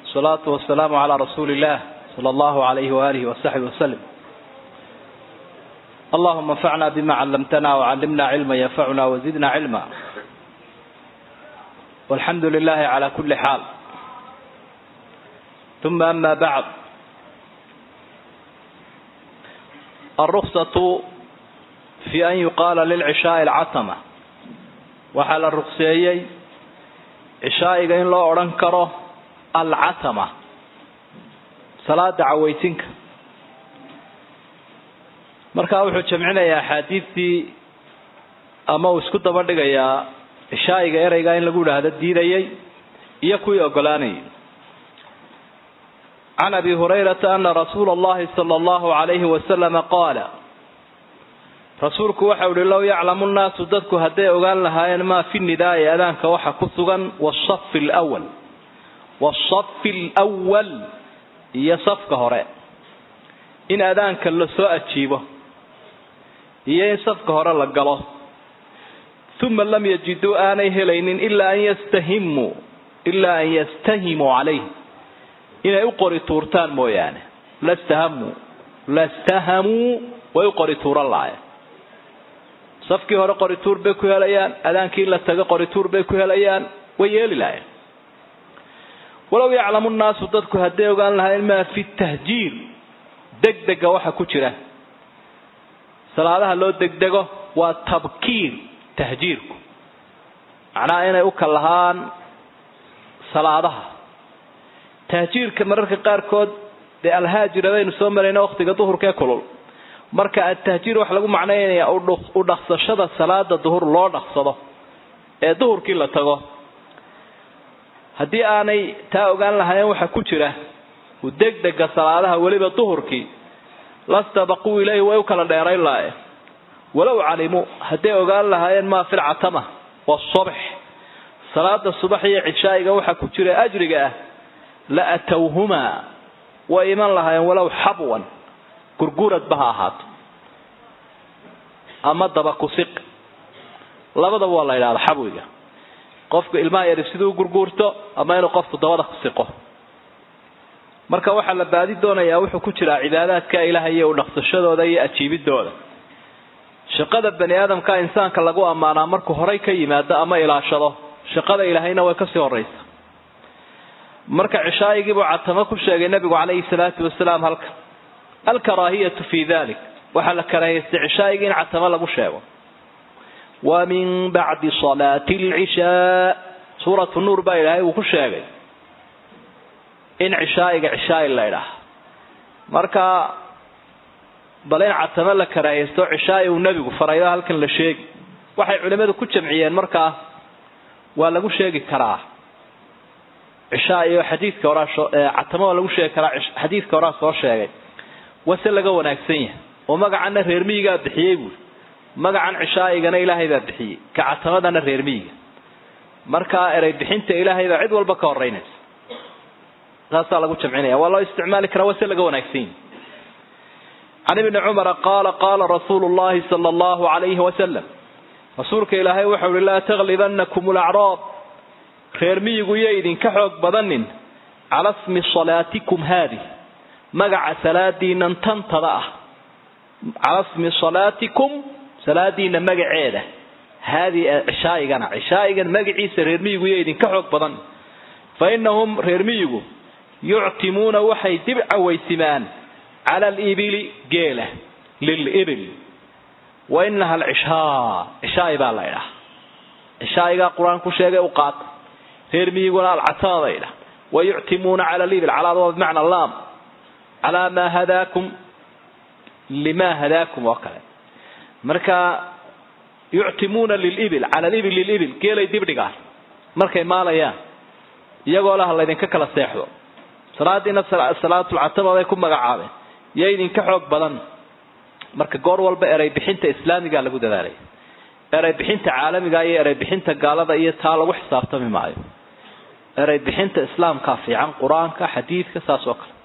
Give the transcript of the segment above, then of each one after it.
والصلاة والسلام على رسول الله صلى الله عليه وآله وصحبه وسلم اللهم انفعنا بما علمتنا وعلمنا علما ينفعنا وزدنا علما والحمد لله على كل حال ثم أما بعد الرخصة في أن يقال للعشاء العتمة waxaa la ruqseeyey cishaa'iga in loo odhan karo alcatama salaada cawaysinka markaa wuxuu jamcinayaa axaadiistii ama uu isku daba dhigayaa cishaa'iga ereygaa in lagu idhaahdo diidayay iyo kuwii ogolaanayay can abi hurayrata ana rasuula allahi sala allahu alayhi wasalama qaala rasuulku waxau ihi low yaclamu nnaasu dadku hadday ogaan lahaayeen maa fi nidaa'i adaanka waxa ku sugan wasafi lwal wasafi alwal iyo safka hore in adaanka lasoo ajiibo iyo in safka hore la galo uma lam yajiduu aanay helaynin ilaa an yastahimuu ilaa an yastahimuu calayh inay u qori tuurtaan mooyaane lastahamuu lastahamuu way u qori tuuran lahayen safkii hore qorituur bay ku helayaan adaankii la tago qorituur bay ku helayaan way yeeli lahayen walow yaclamu nnaasu dadku hadday ogaan lahaayeen maa fi tahjiir degdega waxa ku jira salaadaha loo degdego waa tabkiir tahjiirku macnaha inay u kalahaan salaadaha tahjiirka mararka qaarkood dee alhaajira baynu soo marayna waqtiga duhurkaee kulul marka atahjiir waxa lagu macnaynaya u dhaqsashada salaada duhur loo dhaqsado ee duhurkii la tago haddii aanay taa ogaan lahaayeen waxa ku jira degdega salaadaha weliba duhurkii lastabaquu ilayhi way u kala dheerayn lahayen walow calimuu hadday ogaan lahaayeen maa fi lcatama wasubx salaada subax iyo cishaa'iga waxa ku jira ajriga ah la atowhumaa way iman lahaayeen walow xabwan gurguradba ha ahaato ama daba kusiq labadaba waa la yidhahda xabwiga qofku ilmaha yari siduu gurguurto ama inuu qofku dabada kusiqo marka waxaa la baadi doonayaa wuxuu ku jiraa cibaadaadka ilaahay iyo udhaqsashadooda iyo ajiibidooda shaqada bani aadamka insaanka lagu ammaanaa markuu horay ka yimaado ama ilaashado shaqada ilaahayna way kasii horaysa marka cishaayigiibuu catamo ku sheegay nabigu calayhi salaatu wasalaam halka alkaraahiyatu fi dalik waxaa la karaahiystay cishaayiga in catamo lagu sheego wa min bacdi salaati alcishaa suuratu nuur baa ilaahay uu ku sheegay in cishaa'iga cishaa'i la idhaah marka bal in catamo la karaahiysto cishaa'i uu nebigu faraydo halkan la sheegi waxay culimmadu ku jamciyeen markaa waa lagu sheegi karaa cishaa'i oo xadiidka horaa catamo waa lagu sheegi karaa xadiidka horaa soo sheegay wase laga wanaagsan yahay oo magacanna reer miyigaa bixiyey buuri magacan cishaa'igana ilaahay baa bixiyey ka catamadana reer miyiga markaa erey bixinta ilaahay baa cid walba ka horeynaysa taasaa lagu jamcinaya waa loo isticmaali karaa wase laga wanaagsan yahay can ibni cumara qaala qaala rasuulu llahi sala allahu alayhi wasalam rasuulka ilaahay waxau uhi laa taglibanakum alacraab reer miyigu iyo idinka xoog badanin cala smi salaatikum haadih magaca salaadiinan tantada ah cala smi salaatikum salaadiina magaceeda haadii cishaaigana cishaa'igan magaciisa reer miyigu iyo idinka xoog badan fa inahum reer miyigu yuctimuuna waxay dib cawaysimaan cala alibili geela lilibil wa inaha alcishaa cishaa'i baa la ydhaha cishaa'igaa qur-aan ku sheegay u qaata reer miyiguna alcatama ba ydhaha wa yuctimuuna cala alibil calaada waa bimacna laam calaa maa hadaakum limaa hadaakum oo kale marka yuctimuuna lilibil cala alibil lilibil geelay dibdhigaan markay maalayaan iyagoo laha laydinka kala seexdo salaadiina salaatulcatama bay ku magacaabeen iyo idinka xoog badan marka goor walba erey bixinta islaamiga lagu dadaalay erey bixinta caalamiga iyo erey bixinta gaalada iyo taa lagu xisaabtami maayo erey bixinta islaamka fiican qur-aanka xadiidka saas oo kale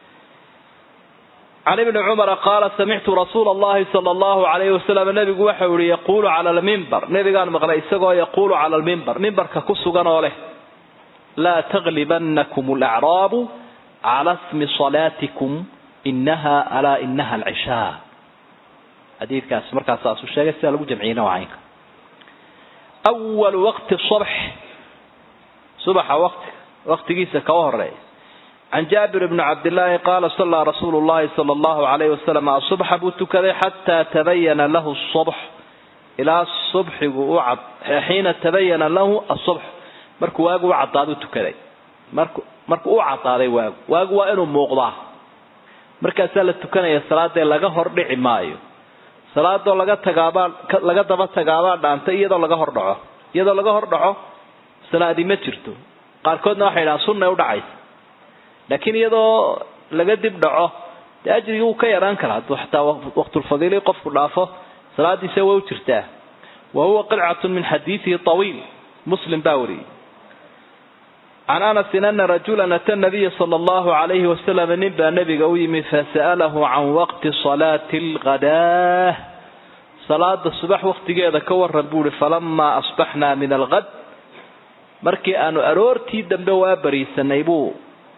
can ibni cumara qaala samictu rasuula allahi sala allahu alayhi wasalam nabigu waxau yihi yaquulu cala lmimbar nabigaan maqlay isagoo yaquulu cala lmimbar mimbarka ku sugan oo leh laa taglibanakum alacraabu cala smi salaatikum inaha alaa inaha alcishaa xadiidkaasi markaas saasuu sheegay sidaa lagu jamciyeyna waa caynka awalu waqti sabx subaxa waqti waqtigiisa kaga horeeya can jaabir bni cabdillaahi qaala sallaa rasuulu llahi sala allahu alayhi wasalam asubxa buu tukaday xataa tabayana lahu subx ilaa subxigu u cad xiina tabayana lahu asubx markuu waagu u caddaadu tukaday marku markuu u caddaaday waagu waagu waa inuu muuqdaa markaasaa la tukanaya salaadee laga hor dhici maayo salaadoo laga tagaabaa laga daba tagaabaa dhaanta iyadoo laga hor dhaco iyadoo laga hor dhaco salaadi ma jirto qaarkoodna waxay dhahaan sunnay u dhacaysa laakiin iyadoo laga dib dhaco dee ajrigii wuu ka yaraan karaa hadduu xataa waqtulfadiili qofku dhaafo salaadiisa way u jirtaa wa huwa qidcatun min xadiidihi tawiil muslim baa wariyey can anasin ana rajulan ata nabiya sala allahu alayhi wasalam nin baa nabiga u yimi fasa'alahu can waqti salaati alghadaa salaada subax waqtigeeda ka waran buu ihi falamaa asbaxnaa min alghad markii aanu aroortii dambe waa bariisanay buu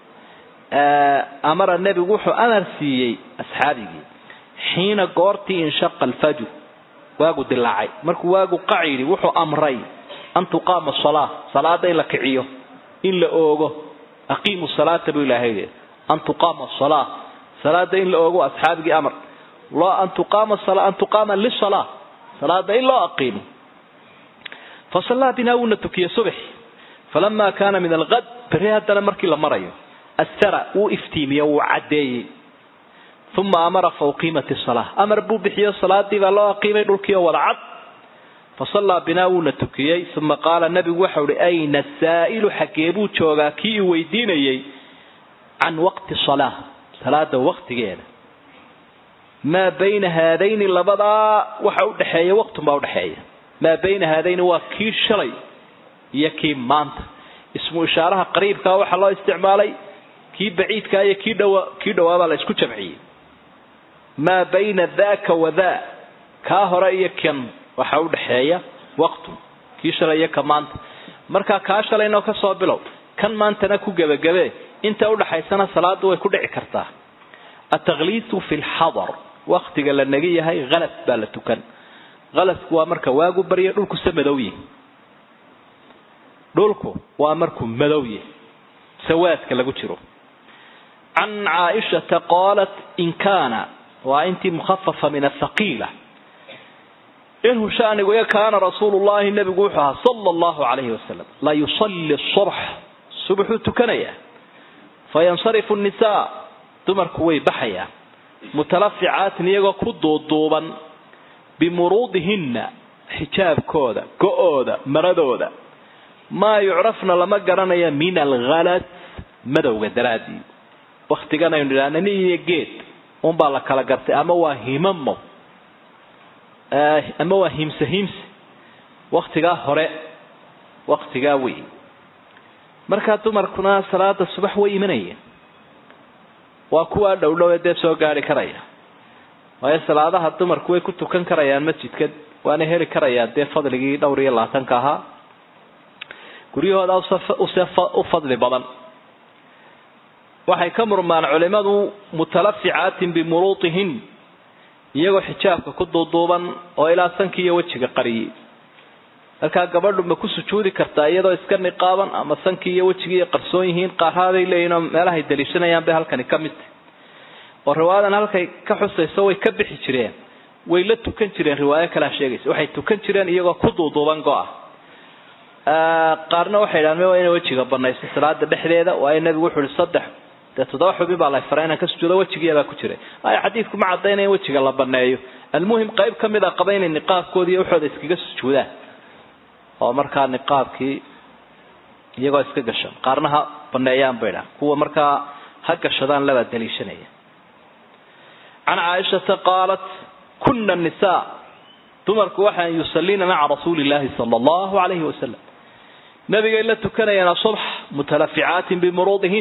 amara nebigu wuxuu amar siiyey asxaabigii xiina goortii inshaqa alfajr waagu dilaacay markuu waagu qacidi wuxuu amray an tuqaama salaa salaada in la kiciyo in la oogo aqiimu salaata buu ilaahay leeyahy an tuqaama salaa salaada in la oogo asxaabigii amar loo an tuqaama an tuqaama lisalaa salaada in loo aqiimo fasallaa binaa wuuna tukiyey subax falamaa kaana min alqad beri haddana markii la marayo asara wuu iftiimiye wuu caddeeyey uma amara fa uqiimat salaa amar buu bixiyo salaadii baa loo aqiimay dhulkiioo wada cad fasallaa binaa wuuna tukiyey uma qaala nabigu waxau uhi ayna saa'ilu xaggee buu joogaa kii i weydiinayey can waqti salaa salaada waqtigeeda maa bayna haadayni labadaa waxa udhexeeya waqtun baa udhexeeya maa bayna haadayni waa kii shalay iyo kii maanta ismu ishaaraha qariibkaa waxaa loo isticmaalay kii baciidkaa iyo kii dhawa kii dhawaabaa la isku jamciyey maa bayna daaka wadaa kaa hore iyo kan waxaa udhexeeya waqtun kii shalay iyo ka maanta markaa kaa shalayno ka soo bilow kan maantana ku gebagabe inta udhaxaysana salaada way ku dhici kartaa ataqliisu fi lxadar waktiga la nagi yahay halas baa la tukan halasku waa marka waagu barya dhulku se madow yihi dhulku waa markuu madow yahi sawaadka lagu jiro can caaishata qaalat in kaana waa intii mukhafafa min athaqiila inhu shanigu kaana rasuulu llahi nabigu wuxuu ahaa sala allahu calayhi wasalam la yusalli subx subaxuu tukanayaa fayansarifu nnisaa dumarku way baxayaan mutalaficaatin iyagoo ku duuduuban bimuruudihinna xijaabkooda go-ooda maradooda maa yucrafna lama garanaya min alghalas madowga daraadii waktigan aynu idhahna nin iyo geed unbaa la kala gartay ama waa himamo ama waa himse himse waktigaa hore waktigaa wey markaa dumarkuna salaada subax way imanayeen waa kuwaa dhowdhowe dee soo gaari karaya waayo salaadaha dumarku way ku tukan karayaan masjidka waana heli karayaan dee fadligii dhowr iyo labaatanka ahaa guryahooda u fadli badan waxay ka murmaan culimadu mutalaficaatin bimuruutihin iyagoo xijaabka ku duuduuban oo ilaa sanki iyo wejiga qariyey markaa gabadhu ma ku sujuudi kartaa iyadoo iska niqaaban ama sankii iyo wejigii qarsoon yihiin qaaraaday leeyihin oo meelahay daliishanayaan bay halkani ka mid tahy oo riwaayadan halkay ka xusayso way ka bixi jireen way la tukan jireen riwaayo kalea sheegaysa waxay tukan jireen iyagoo ku duuduuban go-a qaarna waxay idhahan waa ina wejiga banayso salaada dhexdeeda waayo nabigu wuxuu ihi saddex dee toddoba xubin baa la faray inaan ka sujuudo wejigiibaa ku jiray aya xadiidku ma caddaynaya in wejiga la baneeyo almuhim qayb ka mid a qaba inay niqaabkoodi iyo waxooda iskaga sujuudaan oo markaa niqaabkii iyagoo iska gashan qaarna ha baneeyaan bay dhahan kuwa markaa ha gashadaan labaa daliishanaya can caaishata qaalat kuna nisaa dumarku waxaan yusallina maca rasuuli illaahi sala allahu alayhi wasalam nabigay la tukanayaan asubx mutalaficaatin bimuruudihin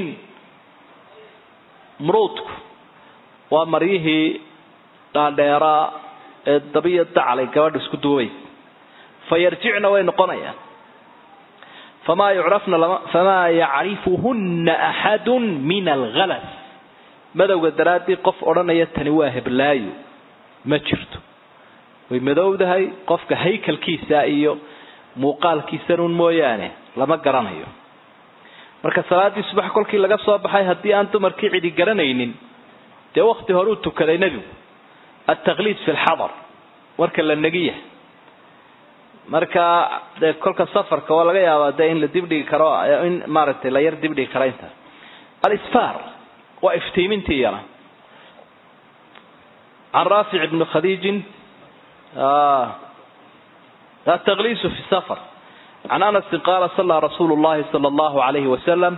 muruudku waa maryihii dhaadheeraa ee dabiya dacalay gabadha isku duubay fa yarjicna way noqonayaan famaa yucrafna lama famaa yacrifuhunna axadun min alghalas madowga daraaddii qof odhanaya tani waa heblaayo ma jirto way madowdahay qofka haykalkiisa iyo muuqaalkiisanuun mooyaane lama garanayo marka salaaddii subax kolkii laga soo baxay haddii aan dumarkii cidi garanaynin dee wakti hore uu tukaday nebigu altaqliid fi lxadar warka la negiya marka dee kolka safarka waa laga yaabaa dee in la dibdhigi karo in maaragtay la yar dibdhigi karo intaas alisfar waa iftiimintii yana can raafic ibni khadiijin ataqliisu fi safar can anasin qaala sallaa rasuulu llahi sala allahu alayhi wasalam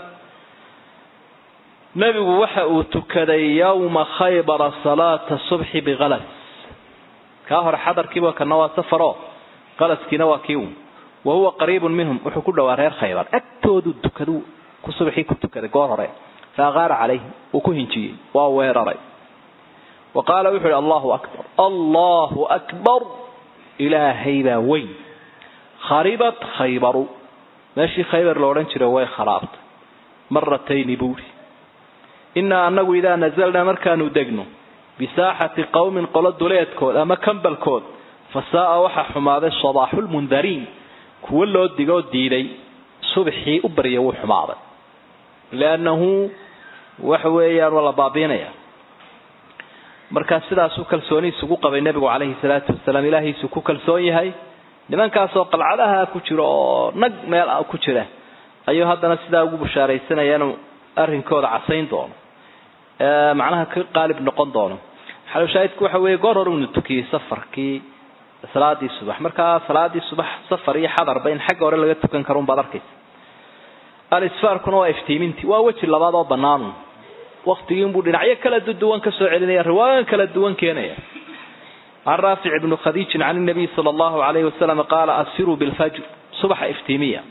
nebigu waxa uu tukaday yowma khaybara salaata subxi bikalas kaa hore xadarkiiba kana waa safaro qalaskiina waa kii un wa huwa qariibun minhum wuxuu ku dhowaa reer khaybar agtoodu tukadu ku subxii ku tukaday goor hore fa aqaara calayhim uu ku hinjiyey waa weeraray wa qaala wuxuu yihi allahu akbar allahu akbar ilaahay baa weyn kharibat khaybaru meeshii khaybar la odhan jiray way kharaabtay maratayni buuri innaa annagu idaa nazalnaa markaanu degno bisaaxati qowmin qolo duleedkood ama kambalkood fa saa'a waxaa xumaaday sadaaxulmundariin kuwo loo digoo diiday subxii u barya wuu xumaaday liannahu waxa weeyaan waa la baabiinaya markaa sidaasuu kalsoonihiisu ku qabay nebigu calayhi salaatu wasalaam ilaahiisu ku kalsoon yahay nimankaasoo qalcadaha ku jira oo nag meel ku jira ayuu haddana sidaa ugu bushaaraysanaya inuu arrinkooda casayn doono macnaha ka qaalib noqon doono xaloshaahidku waxa weeye goor hore unu tukiyey safarkii salaadii subax markaa salaadii subax safar iyo xadarba in xagga hore laga tukan karo unbaad arkaysa alisfaarkuna waa iftiimintii waa weji labaad oo banaanu waktigiinbuu dhinacyo kala duwan ka soo celinaya riwaayan kala duwan keenaya can raafic ibni khadiijin can nabiy sala allahu alayhi wasalam qaala asfiruu bilfajr subaxa iftiimiya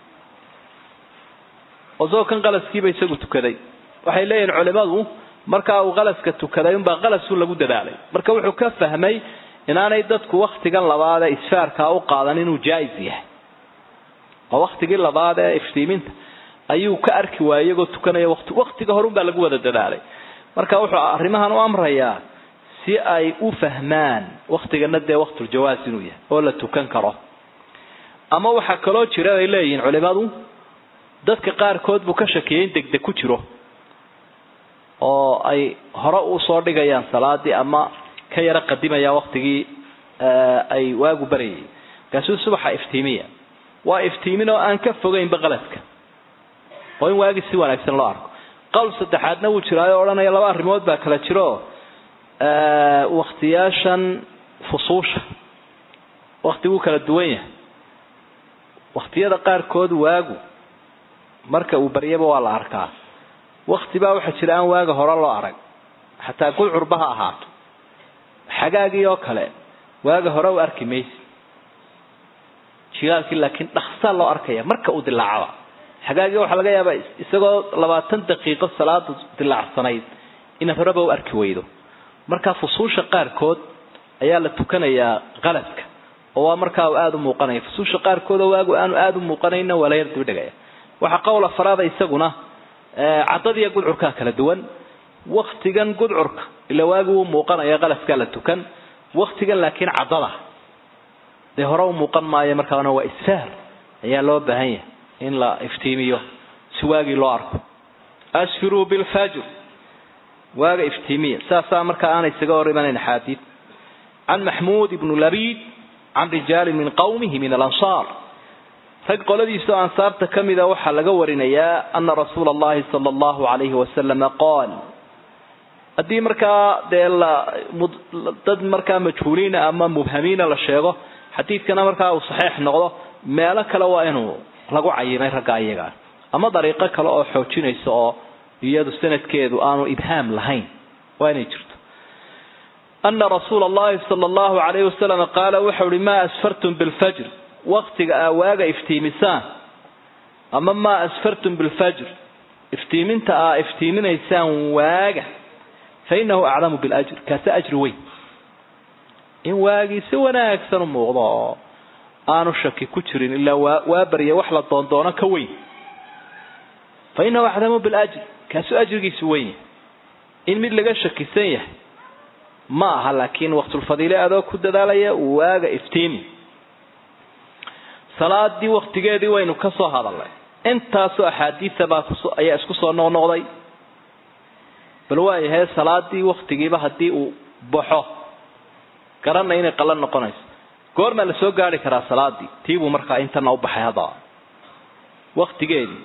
isagoo kan qalaskiiba isagu tukaday waxay leeyihin culimadu markaa uu qalaska tukaday unbaa qalasu lagu dadaalay marka wuxuu ka fahmay inaanay dadku waktigan labaad ee isfaarkaa u qaadan inuu jaa-is yahay oo waktigii labaad ee iftiiminta ayuu ka arki waayey iyagoo tukanaya wati waktiga horun baa lagu wada dadaalay marka wuxuu arrimahan u amrayaa si ay u fahmaan waktigana dee waktuljawaas inuu yahay oo la tukan karo ama waxaa kaloo jira ay leeyihiin culimadu dadka qaarkood buu ka shakiyay in degdeg ku jiro oo ay hore usoo dhigayaan salaadii ama ka yaro qadimayaan waktigii ay waagu baryayay markaasuu subaxa iftiimiya waa iftiimin oo aan ka fogeynba qaladka oo in waagii si wanaagsan loo arko qowl saddexaadna wuu jiraayo odhanaya laba arrimood baa kala jiro waktiyaashan fusuusha wakti wuu kala duwan yahay waktiyada qaarkood waagu marka uu baryaba waa la arkaa wakti baa waxaa jira aan waaga hore loo arag xataa gulcurba ha ahaato xagaagii oo kale waaga hore u arki maysi jilaalkii laakiin dhaksaa loo arkaya marka uu dilaacaba xagaagii waxaa laga yaabaa isagoo labaatan daqiiqo salaadu dilaacsanayd inaad horeba u arki weydo markaa fusuusha qaarkood ayaa la tukanayaa qaladka oo waa markaa uu aada u muuqanaya fusuusha qaarkood oo waagu aanu aada u muuqanayna waa la yar dibdhigaya waxaa qowl afaraada isaguna caddadiiyo gudcurkaa kala duwan waktigan gudcurka ila waagi wuu muuqanaya qalaskaa la tukan waktigan laakiin caddada dee hore u muuqan maayo markaana waa isfaar ayaa loo baahan yahay in la iftiimiyo si waagii loo arko asfiruu bilfajr waaga iftiimiya saasaa markaa aana isaga hor imanayn axaadiid can maxmuud ibnu labiid can rijaali min qowmihi min alansaar rag qoladiisao ansaarta ka mida waxaa laga warinayaa ana rasuula allahi sala allahu alayhi wasalama qaal haddii markaa dee la dad markaa majhuuliina ama mubhamiina la sheego xadiidkana markaa uu saxiix noqdo meelo kale waa inuu lagu cayimay ragga iyagaa ama dariiqo kale oo xoojinaysa oo iyadu sanadkeedu aanu ibhaam lahayn waa inay jirto ana rasuula allahi sala allahu alayhi wasalam qaala wuxau uhi maa asfartum bilfajr waktiga aa waaga iftiimisaan ama maa asfartum bilfajr iftiiminta aa iftiiminaysaan waaga fa inahu aclamu biljr kaase ajri weyn in waagii si wanaagsan u muuqdo oo aanu shaki ku jirin ilaa waa waa barya wax la doondoono ka weyn fa inahu acdamu biljr kaasuu ajrigiisu weyn yahay in mid laga shakisan yahay ma aha laakiin waqtulfadiile adoo ku dadaalaya waaga iftiimi salaadii waktigeedii waynu ka soo hadalnay intaasoo axaadiida baa kus ayaa isku soo noqnoqday bal waayahay salaadii waktigiiba haddii uu baxo garanna inay qalan noqonayso goormaa la soo gaari karaa salaadii tiibuu markaa intana u baxay haddaba waktigeedii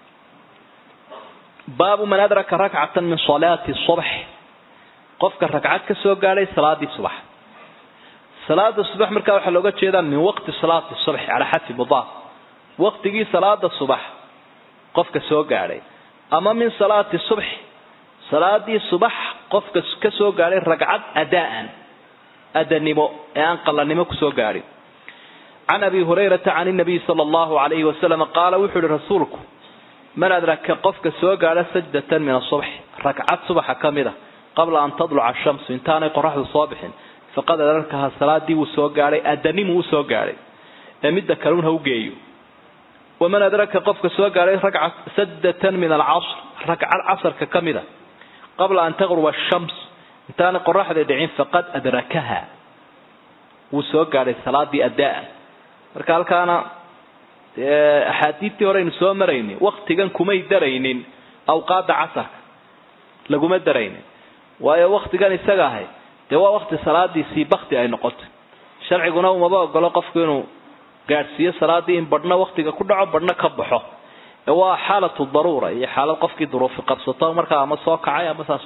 baabu man adraka rakcatan min salaati subx qofka ragcad ka soo gaadhay salaadii subax salaada subax markaa waxaa looga jeedaa min waqti salaati subx calaa xadfi mudaaf waqtigii salaada subax qofka soo gaadhay ama min salaati subx salaadii subax qofka ka soo gaadhay ragcad adaan adanimo ee aan qalanimo kusoo gaadhin can abi hurayrata can nabiy sala allahu alayhi wasalam qaala wuxuu yihi rasuulku man adraka qofka soo gaadha sajdatan min asubx ragcad subaxa ka mid a qabla an tadluca ashamsu intaanay qoraxdu soo bixin faqad adrakaha salaadii wuu soo gaadhay adanimuu usoo gaadhay ee midda kalun ha u geeyo waman adraka qofka soo gaadhay ragca sajdatan min alcasr ragcad casarka ka mid a qabla an taqruba ashams intaanay qoraxda dhicin faqad adrakaha wuu soo gaadhay salaadii adaa marka halkaana axaadiidtii horeynu soo maraynin waktigan kumay daraynin awqaada casarka laguma daraynin waayo waktigan isaga ahay dee waa wakti salaadiisii bakti ay noqotay sharciguna umaba ogolo qofku inuu gaadhsiiyo salaadii in badhna waktiga ku dhaco badhna ka baxo ee waa xaalatu daruura iyo xaalad qofkii duruufi qabsato markaa ama soo kacay ama saas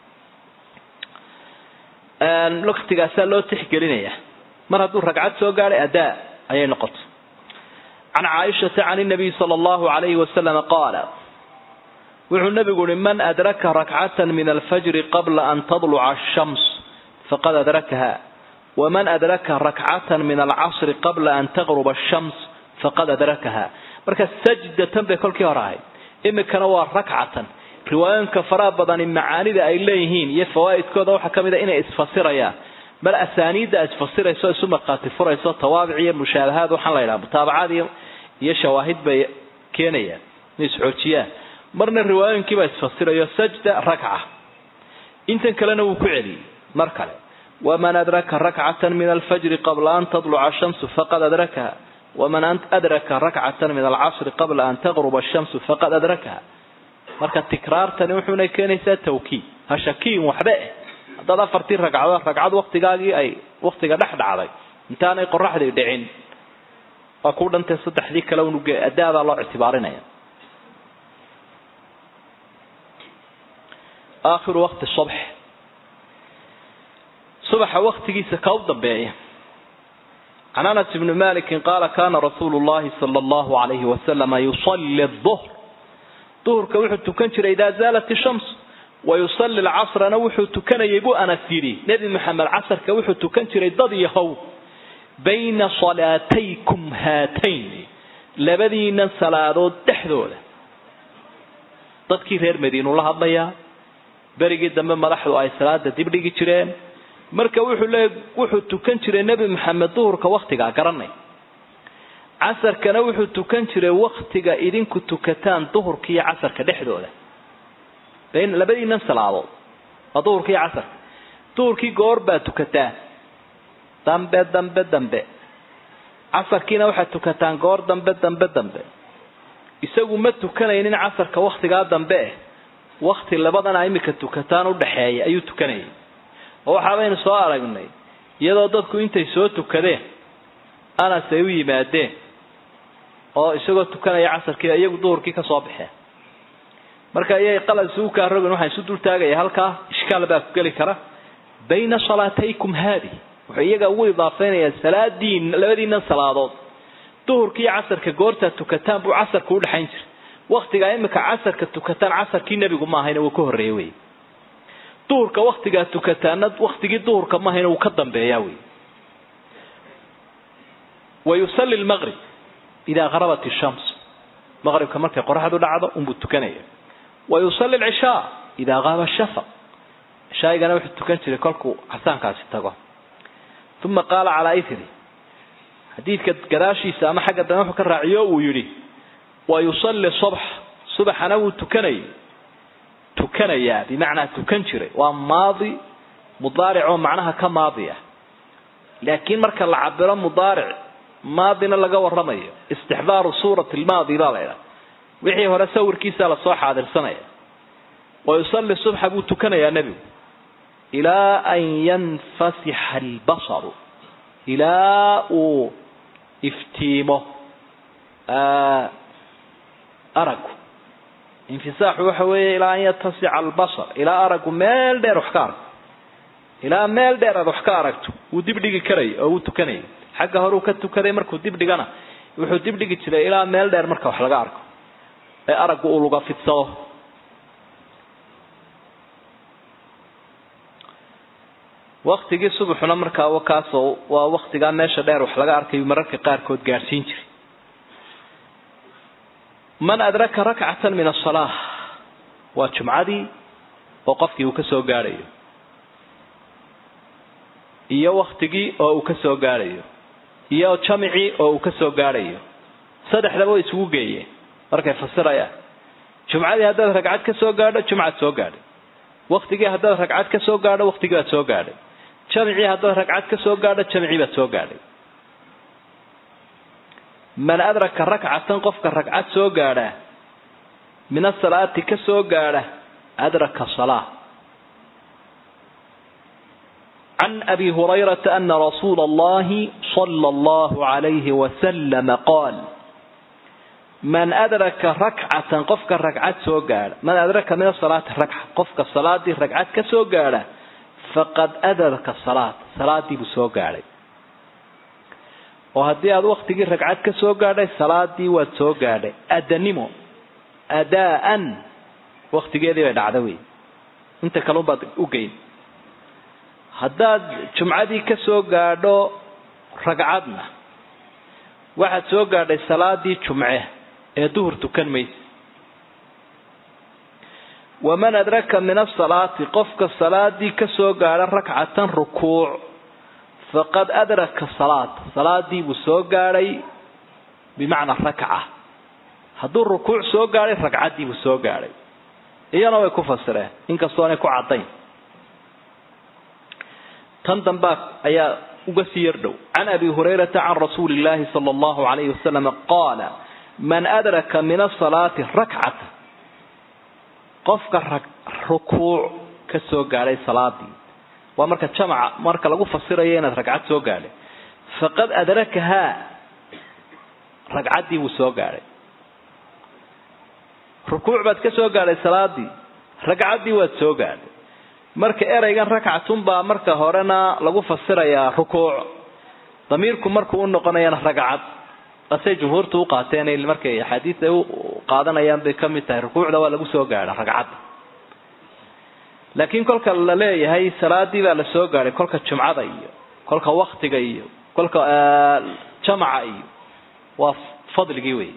waktigaasaa loo tixgelinaya mar hadduu ragcad soo gaadhay adaa ayay noqotay can caaishata can nabiy sala allahu alayhi wasalama qaala wuxuu nabigu uhi man adraka rakcatan min alfajri qabla an tadluca ashams faqad adrakaha waman adraka rakcatan min alcasri qabla an taqruba ashams faqad adrakaha marka sajdatan bay kolkii hore ahayd imikana waa rakcatan riwaayooyinka faraha badani macaanida ay leeyihiin iyo fawaa'idkooda waxaa ka mid a inay isfasirayaan bal asaaniidda isfasirayso isu markhaati furayso tawaabic iyo mushaabahaad waxaan la yidhaha mutaabacaad iyo iyo shawaahid bay keenayaan inay isxoojiyaan marna riwaayooyinkiibaa isfasirayo sajda rakca intan kalena wuu ku celiyey mar kale waman adraka rakcatan min alfajri qabla an tadluca ashamsu faqad adrakaha waman adraka rakcatan min alcasri qabla an taqruba ashamsu faqad adrakaha marka tikraartani wuxuuna keenaysaa tawkiid ha shakiin waxba eh haddaad afartii ragcadood ragcad waktigaagii ay waktiga dhex dhacday intaanay qoraxdii dhicin waa ku dhantay saddexdii kale unuge adaadaa loo ictibaarinaya aakhiru waqti subx subaxa waktigiisa ka u dambeeya can anas ibni malikin qaala kana rasuulu llahi sala allahu alayhi wasalama yusalli duhr duhurka wuxuu tukan jiray idaa zaalat ishams wayusalli lcasrana wuxuu tukanayay buu anas yidhi nebi maxamed casarka wuxuu tukan jiray dad yahow bayna salaataykum haatayn labadiinan salaadood dhexdooda dadkii reer madiinu la hadlayaa berigii dambe madaxdu ay salaada dibdhigi jireen marka wuxuu leey wuxuu tukan jiray nebi maxamed duhurka waktigaa garanay casarkana wuxuu tukan jiray waktiga idinku tukataan duhurka iyo casarka dhexdooda labadiinan salaadood waa duhurka iyo casarka duhurkii goor baa tukataan dambe dambe dambe casarkiina waxaad tukataan goor dambe dambe dambe isagu ma tukanaynin casarka waktigaa dambe eh wakti labadana imika tukataan udhaxeeya ayuu tukanayay oo waxaabaynu soo aragnay iyadoo dadku intay soo tukadeen anas ay u yimaadeen oo isagoo tukanaya casarkii iyagu duhurkii ka soo baxeen marka iyay qalad isugu kaa rogin waxaan isu dultaagaya halkaa ishkaal baa ku geli kara bayna salaataykum haadi wuxuu iyaga ugu idaafeynayaa salaadiin labadiinan salaadood duhurka iyo casarka goortaad tukataan buu casarka udhexayn jiray waktigaa imika casarka tukataan casarkii nebigu maahayna wuu ka horreeya wey duhurka waktigaa tukataana waktigii duhurka maahayna wuu ka dambeeyaa wey wayusali lmaqrib idaa harabat ishams maqribka markay qoraxdu dhacdo unbuu tukanaya wayusali lcishaa idaa qaaba shafaq cishaaigana wuxuu tukan jiray kolkuu casaankaasi tago uma qaala calaa ithri xadiidka gadaashiisa ama xagga dambe wuxuu ka raaciyo uu yidhi wa yusalli subx subaxana wuu tukanayay tukanayaa bimacnaa tukan jiray waa maadi mudaaric oo macnaha ka maadi ah laakiin marka la cabiro mudaaric maadina laga waramayo istixdaaru suurati lmaadi baa la ydhaha wixii hore sawirkiisa lasoo xaadirsanaya wa yusalli subxa buu tukanayaa nebigu ilaa an yanfasixa albasaru ilaa uu iftiimo aragu infisaaxu waxa weeye ilaa an yatasica albasar ilaa aragu meel dheer wax ka arko ilaa meel dheer aad wax ka aragto wuu dib dhigi karaya oo wuu tukanayay xagga hore uu ka tukaday markuu dib dhigana wuxuu dib dhigi jiray ilaa meel dheer marka wax laga arko ee araggu uu luga fidsado waktigii subaxuna markaa kaasoo waa waktigaa meesha dheer wax laga arkayo mararka qaarkood gaadhsiin jiray man adraka rakcatan min asalaa waa jumcadii oo qofkii uu ka soo gaadhayo iyo waktigii oo uu ka soo gaadhayo iyo jamicii oo uu ka soo gaadhayo saddexdaba way isugu geeyeen markay fasirayaan jumcadii haddaad ragcad ka soo gaadho jumcaad soo gaadhay waktigii haddaad ragcad ka soo gaadho waktigii baad soo gaadhay jamicii haddaad ragcad ka soo gaadho jamicii baad soo gaadhay man adraka rakcatan qofka ragcad soo gaadha min asalaati ka soo gaadha adraka salaa can abi hurayrata ana rasuula allahi sala allahu alayhi wasalama qaal man adraka rakcatan qofka ragcad soo gaadha man adraka min asalaati rakca qofka salaadii ragcad ka soo gaadha faqad adraka salaat salaadii buu soo gaadhay oo haddii aad waktigii ragcad ka soo gaadhay salaadii waad soo gaadhay adanimo adaa'an waktigeedii bay dhacda wey inta kalun baad u geyn haddaad jumcadii ka soo gaadho ragcadna waxaad soo gaadhay salaadii jumce ee duhur tukan maysa waman adraka min asalaati qofka salaadii ka soo gaadha rakcatan rukuuc faqad adraka salaat salaadii buu soo gaadhay bimacnaa rakca hadduu rukuuc soo gaadhay ragcaddii buu soo gaadhay iyana way ku fasireen inkastoonay ku caddayn tan dambaa ayaa uga sii yar dhow can abi hurayrata can rasuuli illaahi sala allahu alayhi wasalam qaala man adraka min asalaati rakcata qofka rukuuc ka soo gaadhay salaadii waa marka jamaca marka lagu fasirayo inaad ragcad soo gaadhay faqad adrakahaa ragcaddii buu soo gaadhay rukuuc baad ka soo gaadhay salaadii ragcaddii waad soo gaadhay marka ereygan rakcatun baa marka horena lagu fasirayaa rukuuc damiirku markuu u noqonayana ragcad asay jumhuurtu u qaateen markay axaadiis ay u qaadanayaan bay kamid tahay rukuucda waa lagu soo gaadha ragcadda laakiin kolka la leeyahay salaadii baa la soo gaadhay kolka jumcada iyo kolka waktiga iyo kolka jamaca iyo waa fadligii wey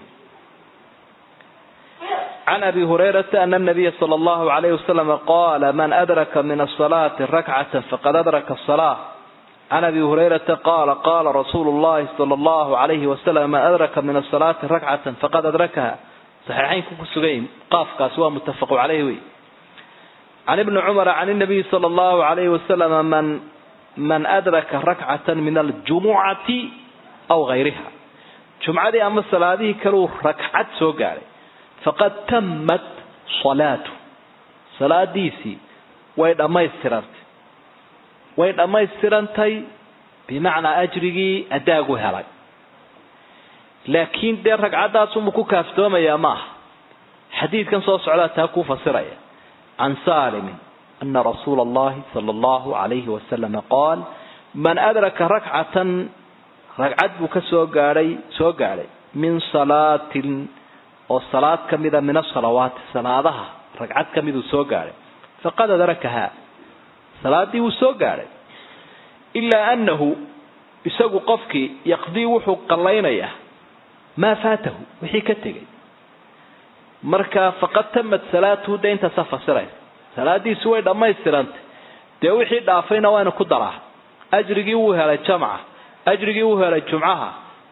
can abi hurayrata ana nabiya sala allahu alayhi wasalam qaala man adraka min asalaati rakcata faqad adraka asalaa can abi hurayrata qaala qaala rasuulu llahi sala allahu alayhi wasalam man adraka min asalaati rakcatan faqad adrakaha saxiixaynku ku sugan qaafkaasi waa muttafaqu caleyh wey can ibni cumara can nabiyi sala allahu alayhi wasalam man man adraka rakcatan min aljumucati aw gayriha jumcadii ama salaadihii kaleu ragcad soo gaadhay faqad tammat salaatu salaadiisii way dhammaystirantay way dhammaystirantay bimacnaa ajrigii adaagu helay laakiin dee ragcaddaasuma ku kaaftoomayaa ma aha xadiidkan soo socdaa taa kuu fasiraya can saalimin ana rasuula allahi sala allahu alayhi wasalama qaal man adraka rakcatan ragcad buu ka soo gaadhay soo gaadhay min salaatin oo salaad ka mida min asalawaati salaadaha ragcad ka miduu soo gaadhay faqad adrakahaa salaadii wuu soo gaadhay ilaa annahu isagu qofkii yaqdii wuxuu qallaynayaa maa faatahu wixii ka tegay marka faqad tamat salaatuhu de intaasaa fasiraysa salaadiisi way dhammaystirantay dee wixii dhaafayna waana ku daraa ajrigii wuu helay jamca ajrigii wuu helay jumcaha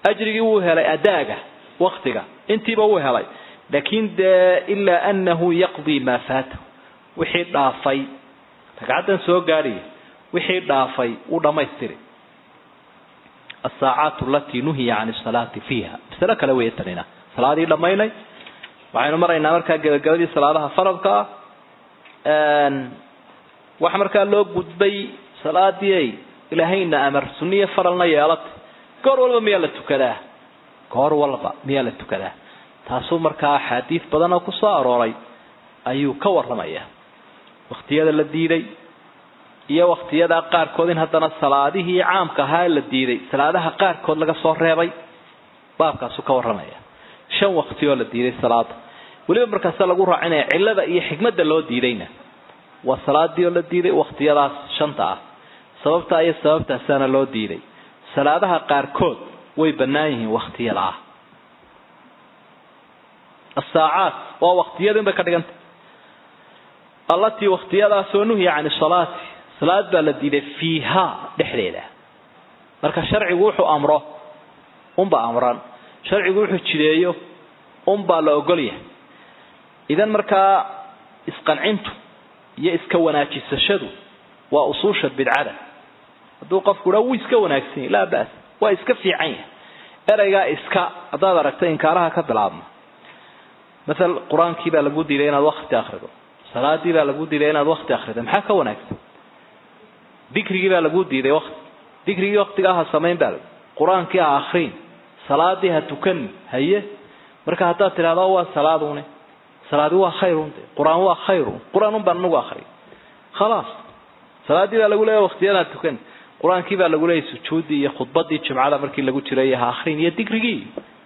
ajrigii wuu helay adaaga waktiga intiiba wuu helay laakin dee ilaa anahu yaqdii maa faatahu wixii dhaafay ragcaddan soo gaadhiya wixii dhaafay wuu dhammaystiri asaacaat alatii nuhiya can salaati fiiha masalo kale weeye tanina salaadii dhammaynay waxaynu maraynaa markaa gebagabadii salaadaha faradka ah waxa markaa loo gudbay salaadii ay ilaahayna amar sunniyo faralna yeelatay goor walba miyaa la tukadaa goor walba miyaa la tukadaa taasuu markaa axaadiis badan oo kusoo arooray ayuu ka warramaya waktiyada la diiday iyo waktiyada qaarkood in haddana salaadihii caamka ahaa la diiday salaadaha qaarkood laga soo reebay baabkaasuu ka warramaya shan wakti oo la diiday salaada weliba markaase lagu raacinaya cillada iyo xikmadda loo diidayna waa salaadii oo la diiday waktiyadaas shanta ah sababtaa iyo sababtaasaana loo diiday salaadaha qaarkood way bannaan yihiin waktiyada ah asaacaat waa waktiyada inbay ka dhiganta allatii waktiyadaasoo nuhiya can salaati salaad baa la diiday fiiha dhexdeeda marka sharcigu wuxuu amro unbaa amran sharcigu wuxuu jideeyo unbaa la ogolyahay idan markaa isqancintu iyo iska wanaajisashadu waa usuusha bidcada hadduu qofku dhaa wuu iska wanaagsan yahy laa bas waa iska fiican yahay ereygaa iska haddaad aragta inkaaraha ka bilaabma maal qur-aankii baa lagu diiday inaad wakti akrido salaadii baa lagu diiday inaad wakti akrido maxaa ka wanaagsan dikrigii baa lagu diiday wati dikrigii waktigaa ha samayn baa qur-aankii ha akriin salaadii ha tukanin haye marka haddaad tidhahdo waa salaadune salaadi waa khayrun qur-aan waa khayrun qur-aan un baan anagu akriy khalaas salaadii baa lagu leeya waktiyada ha tukan qur-aankii baa lagu leeyay sujuuddii iyo khudbadii jumcada markii lagu jiray ha akrin iyo dikrigii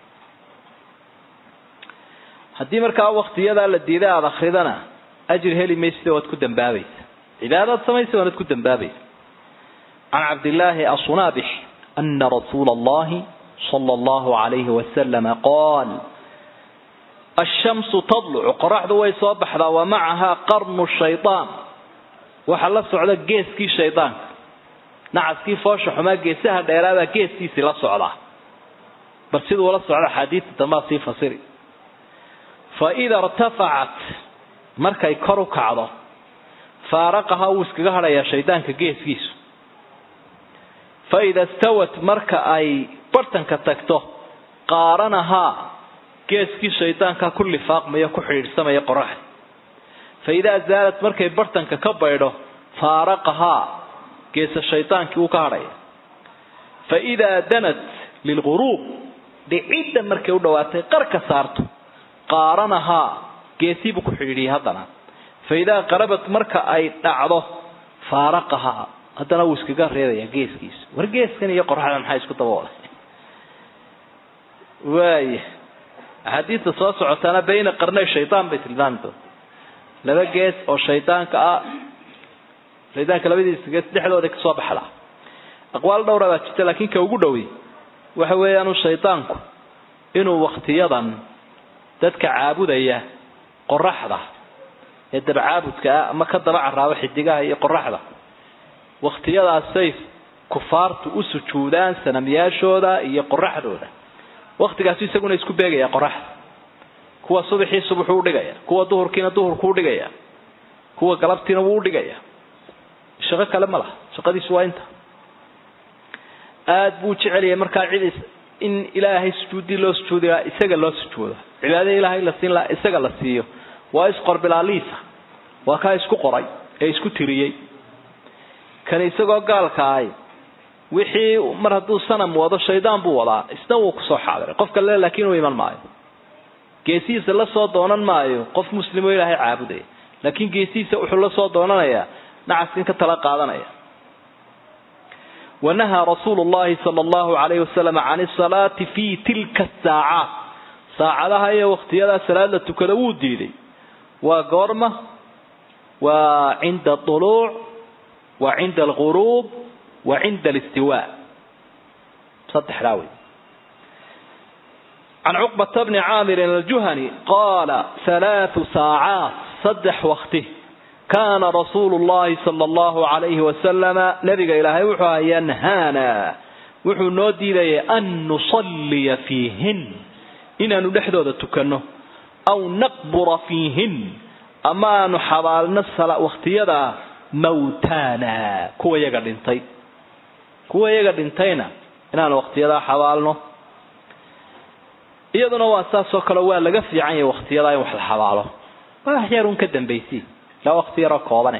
haddii markaa waktiyadaa la diiday aada akridana ajir heli maysida waad ku dambaabaysa cibaadaad samaysa waanad ku dambaabaysa can cabdillaahi asunabix ana rasuula allahi sala allahu alayhi wasalama qaal ashamsu tadlucu qoraxdu way soo baxdaa wa macahaa qarnu shaydaan waxaa la socda geeskii shaydaanka nacaskii foosha xumaa geesaha dheeraabaa geeskiisii la socdaa bal siduu la socda axaadiista dambaa sii fasiri fa ida irtafacat markay kor u kacdo faaraqahaa wuu iskaga hadhayaa shaydaanka geeskiisu fa ida stawat marka ay bartanka tagto qaaranahaa geeskii shaydaanka ku lifaaqmaya ku xidhiidhsamaya qoraxda fa idaa zaalat markay bartanka ka baydho faaraqahaa geesa shaydaankii wuu ka hadhaya fa idaa danat lilguruub dhicidda markay u dhawaatay qarka saarto qaaranahaa geesiibuu ku xidhiidhiyay haddana fa idaa qarabat marka ay dhacdo faaraqahaa haddana wuu iskaga reedayaa geeskiisa war geeskan iyo qoraxda maxaa isku daboolay waaya axaadiista soo socotaana bayna qarnay shaydaan bay tilmaami doonta laba gees oo shaydaanka ah shaydaanka labadiisa gees dhexdooda kasoo baxdaa aqwaal dhowra baa jirta laakiin ka ugu dhowi waxa weeyaanu shaydaanku inuu waktiyadan dadka caabudaya qoraxda ee dabcaabudka ah ama ka daba caraabo xidigaha iyo qoraxda wakhtiyadaasay kufaartu u sujuudaan sanamyaashooda iyo qoraxdooda waktigaasu isaguna isku beegaya qoraxda kuwa subaxii subaxuu udhigaya kuwa duhurkiina duhurku udhigaya kuwa galabtiina wuu udhigaya shaqo kale ma laha shaqadiisu waa inta aada buu jecelyahay markaa cid in ilaahay sujuuddii loo sujuudi lahaa isaga loo sujuudo cibaadada ilaahay la siin lahaa isaga la siiyo waa isqorbilaaliisa waa kaa isku qoray ee isku tiriyey kan isagoo gaalka ahay wixii mar hadduu sanam wado shaydaan buu wadaa isna wuu kusoo xaadiray qofka le laakiin uu iman maayo geesihiisa la soo doonan maayo qof muslimo ilaahay caabudaya laakiin geesihiisa wuxuu la soo doonanayaa nacaskan ka tala qaadanaya wanahaa rasuulu llahi sala allahu alayhi wasalam can isalaati fi tilka asaacaat saacadaha iyo waktiyadaa salaad la tukada wuu diiday waa goorma waa cinda duluuc wa cinda alguruub wa cinda alistiwa saddexdaa wey can cuqbata bni caamirin aljuhani qaala halaathu saacaat saddex wakti kaana rasuulu llahi sala allahu alayhi wasalama nabiga ilaahay wuxuu aha yanhaana wuxuu noo diidayay an nusalliya fiihin inaanu dhexdooda tukanno aw naqbura fiihin ama aanu xabaalno wakhtiyada mawtaana kuwa yaga dhintay kuwa yaga dhintayna inaanu wakhtiyadaa xabaalno iyaduna waa saasoo kale waa laga fiican yahay wakhtiyadaa in wax la xabaalo waa wax yarun ka dambaysi ilaa wakti yaroo koobane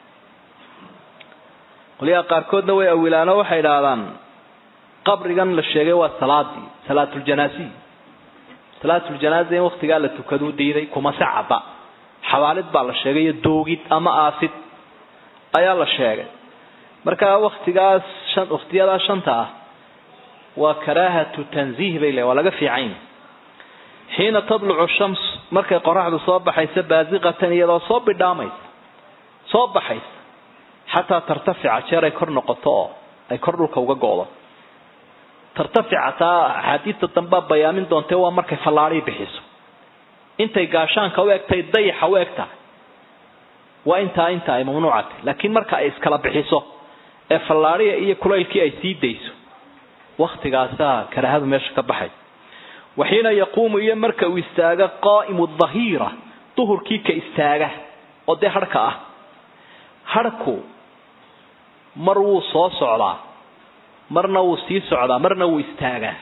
qolyaha qaarkoodna way awilaano waxay idhaahdaan qabrigan la sheegay waa salaadii salaatuljanaaziy salaatuljanaaza in waktigaa la tukaduu diiday kuma sacaba xabaalid baa la sheegay iyo doogid ama aasid ayaa la sheegay marka waktigaas shan waktiyadaa shanta ah waa karaahatu tanziih bay leeyn waa laga fiican xiina tadlucu shams markay qoraxdu soo baxaysa baasiqatan iyadoo soo bidhaamaysa soo baxaysa xataa tartafica jeer ay kor noqoto oo ay kor dhulka uga go'do tartafica taa axaadiista dambaa bayaamin doontee waa markay fallaadhii bixiso intay gaashaanka u egtahay dayaxa u eg tahay waa intaa inta ay mamnuucatay laakiin marka ay iskala bixiso ee fallaadhiga iyo kulaylkii ay sii dayso waktigaasaa karaahadu meesha ka baxay waxiina yaquumu iyo marka uu istaaga qaa'imu dahiira duhurkii ka istaaga oo dee harhka ah harhku mar wuu soo socdaa marna wuu sii socdaa marna wuu istaagaa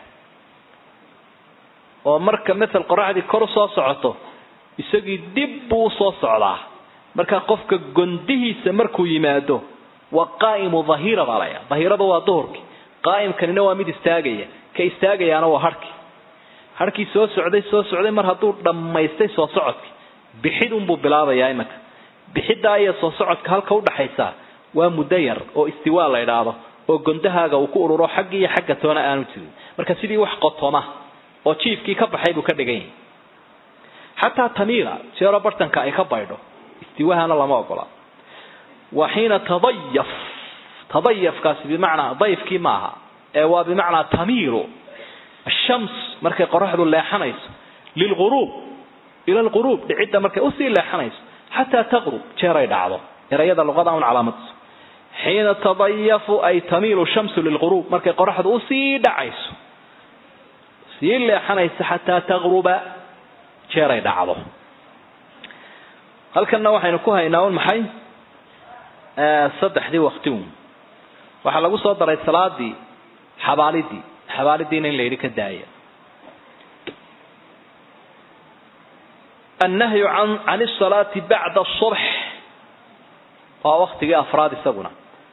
oo marka matal qoraxdii kor usoo socoto isagii dib buu usoo socdaa marka qofka gondihiisa markuu yimaado waa qaa'imu dahiira baa laya dahiirada waa duhurkii qaa'imkanina waa mid istaagaya ka istaagayaana waa harhkii harhkii soo socday soo socday mar hadduu dhammaystay soo socodkii bixidunbuu bilaabayaa imanka bixiddaa iyo soo socodka halka udhaxaysa waa muddo yar oo istiwaa la idhaahdo oo gondahaaga uu ku ururo xaggi iyo xagga toona aanu jirin marka sidii wax qotoma oo jiifkii ka baxay buu ka dhigan yahay xataa tamiila jeero bartanka ay ka baydho istiwahana lama ogola wa xiina tadayaf tadayafkaasi bimacnaa dayfkii maaha ee waa bimacnaa tamiilu ashams markay qoraxdu leexanayso lilghuruub ila alghuruub dhicidda markay usii leexanayso xataa taqrub jeeray dhacdo erayada luqada un calaamadso xiina tadayafu ay tamiilu shamsu lilghuruub markay qoraxdu usii dhacayso sii leexanayso xataa taqruba jeeray dhacdo halkanna waxaynu ku haynaa un maxay saddexdii waktiun waxaa lagu soo daray salaadii xabaalidii xabaalidiina in la yidhi ka daaya annahyu can can asalaati bacda asubx waa waktigii afraad isaguna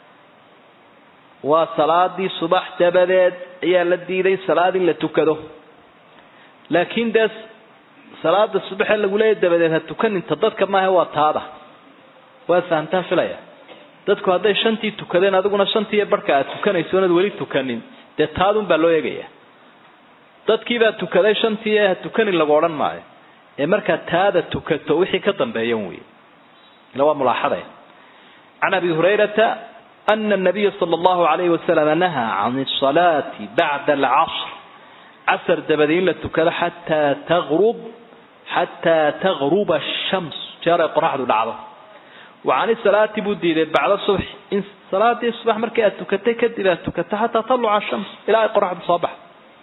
waa salaadii subax dabadeed ayaa la diiday salaad in la tukado laakiin dee salaada subaxee lagu leeyahy dabadeed ha tukaninta dadka maaha waa taada waad fahamtaan filaya dadku hadday shantii tukadeen adiguna shantii barhka aad tukanayso oonad weli tukanin dee taadun baa loo eegaya dadkiibaa tukaday shantii ee ha tukanin lagu odhan maayo ee markaad taada tukato wixii ka dambeeyan wey ila waa mulaaxada can abi hurayrata ana nabiya sala allahu alayhi wasalam nahaa can asalaati bacda alcasr casar dabadi in la tukado xataa taqrub xataa taqruba ashams jeer ay qoraxdu dhacdo wa can isalaati buu diiday bacda subxi in salaadii subax markii aad tukatay kadib aad tukato xataa taluca ashams ilaa ay qoraxdu soo baxdo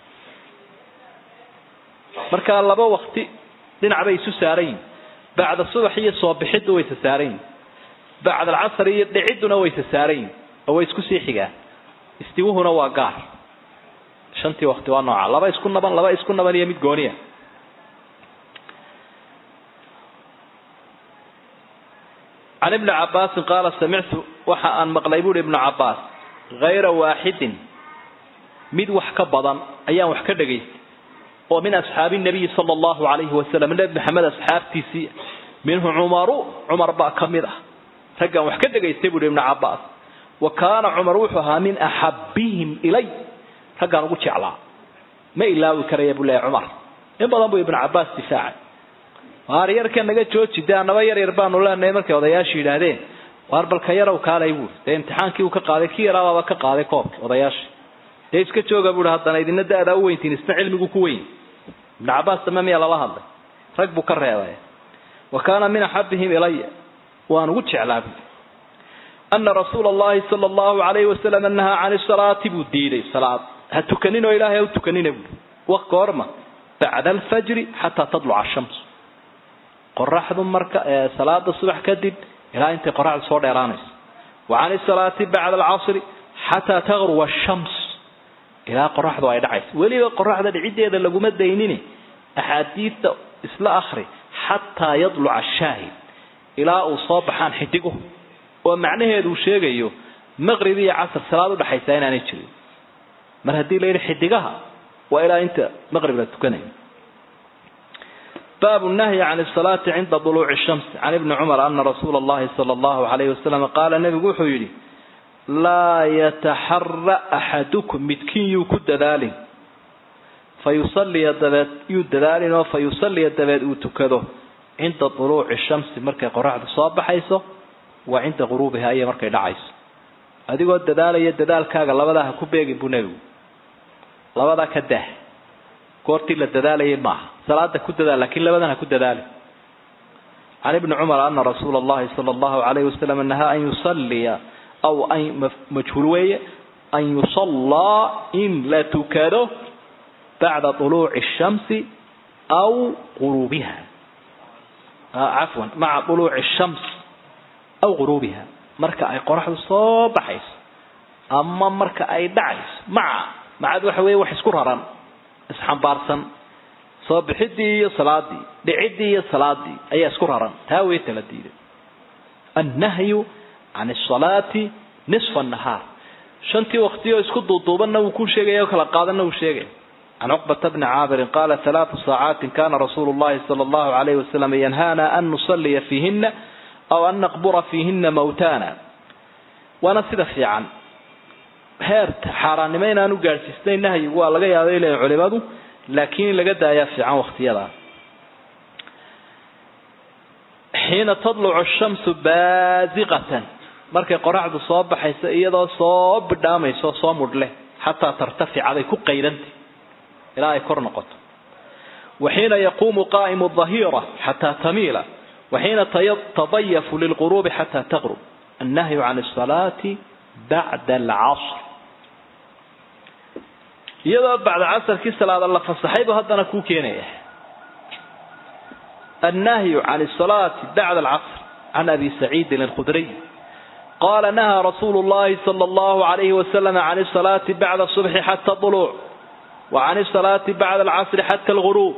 marka laba wakti dhinac bay isu saaran yihin bacda subax iyo soo bixiddu waysa saaran yihin bacda alcasr iyo dhicidduna waysa saaran yihin oo way isku sii xigaan istiwuhuna waa gaar shantii wakti waa nooca laba isku naban laba isku naban iyo mid gooniya can ibni cabaasin qaala samictu waxa aan maqlay buuhi ibnu cabaas hayra waaxidin mid wax ka badan ayaan wax ka dhagaystay oo min asxaabi nabiyi sala allahu alayhi wasalam nebi maxamed asxaabtiisii minhu cumaru cumar baa ka mid ah raggaan wax ka dhagaystay buuhi ibnu cabaas wa kaana cumar wuxuu ahaa min axabihim ilay raggaan ugu jeclaa ma ilaawi karaya buu leeyahy cumar in badan buu ibnu cabaas difaacay waar yarka naga jooji dee annaba yar yar baanu leenahay markay odayaasha yidhaahdeen waar balka yarow kaalay buui dee imtixaankii uu ka qaaday kii yaraabaaba ka qaaday koobki odayaasha dee iska jooga buui haddana idina da-daa u weyntiin isna cilmigu ku weyn ibnu cabaas dame miyaa lala hadlay rag buu ka reebay wa kaana min axabihim ilaya waan ugu jeclaa buui ana rasuula allahi sala allahu alayhi wasalam nahaa can salaati buu diiday salaad ha tukanin oo ilaahay ha u tukanina buui wa goorma bacda alfajri xataa tadluca ashams qoraxdu marka salaada subax kadib ilaa intay qoraxdu soo dheeraanayso wa can isalaati bacda alcasri xataa taqruba ashams ilaa qoraxdu ay dhacayso weliba qoraxda dhiciddeeda laguma daynini axaadiidta isla akri xataa yadluca shaahid ilaa uu soo baxaan xidigu oo macnaheedu uu sheegayo maqrib iyo casr salaad udhaxaysa inaanay jirin mar haddii la yidhi xidigaha waa ilaa inta maqrib la tukanayo bab nahyi can salaati cinda duluuci shams can ibni cumar ana rasuula allahi sala allahu alayhi wasalam qaala nebigu wuxuu yidhi laa yataxara axadukum midkiin yuu ku dadaalin fayusaliya dabeed yuu dadaalin oo fa yusaliya dabeed uu tukado cinda duluuci shamsi markay qoraxdu soo baxayso wa cinda guruubiha iyo markay dhacayso adigoo dadaalaya dadaalkaaga labadaa ha ku beegin buu nebigu labadaa ka dah goortii la dadaalayay maaha salaada ku dadaal lakiin labadan ha ku dadaali can ibni cumar ana rasuula allahi sala allahu alayhi wasalam nahaa an yusaliya aw an majhuul weeye an yusallaa in la tukado bacda طuluuci الshamsi aw guruubiha cafwan maca طuluuci الshams aw guruubiha marka ay qoraxdu soo baxayso ama marka ay dhacayso maca macad waxa weeye wax isku raran isxambaarsan soo bixidii iyo salaadii dhicidii iyo salaadii ayaa isku raran taa way tala diiday annahyu can asalaati nisfa annahaar shantii waqtiyoo isku duuduubanna wuu ku sheegaya oo kala qaadanna wuu sheegaya can cuqbata bni caabirin qaala halaatu saacaatin kana rasuulu llahi sala allahu alayhi wasalam yanhaana an nusaliya fiihina aw an naqbura fiihina mawtana waana sida fiican heerta xaaraannimo inaanu gaadhsiisnayn nahyigu waa laga yaabay leeyihin culimadu laakiin in laga daayaa fiican waktiyadaa xiina tadlucu shamsu baasiqatan markay qoraxdu soo baxayso iyadoo soo bidhaamayso soo mudhle xataa tartaficaday ku qaydantay ilaa ay kor noqoto wa xiina yaquumu qaa'imu dahiira xataa tamiila wa xiina tadayafu lilquruubi xataa taqrub annahyu can asalaati bacda alcasr iyadoo bacda casarkii salaada la fasaxaybu haddana kuu keenaya annahyu can asalaati bacda alcasr can abi saciidin alkhudriy qala nahaa rasuulu llahi sala allahu alayhi wasalam can asalaati bacda subxi xata duluuc wa can asalaati bacda alcasri xata alguruub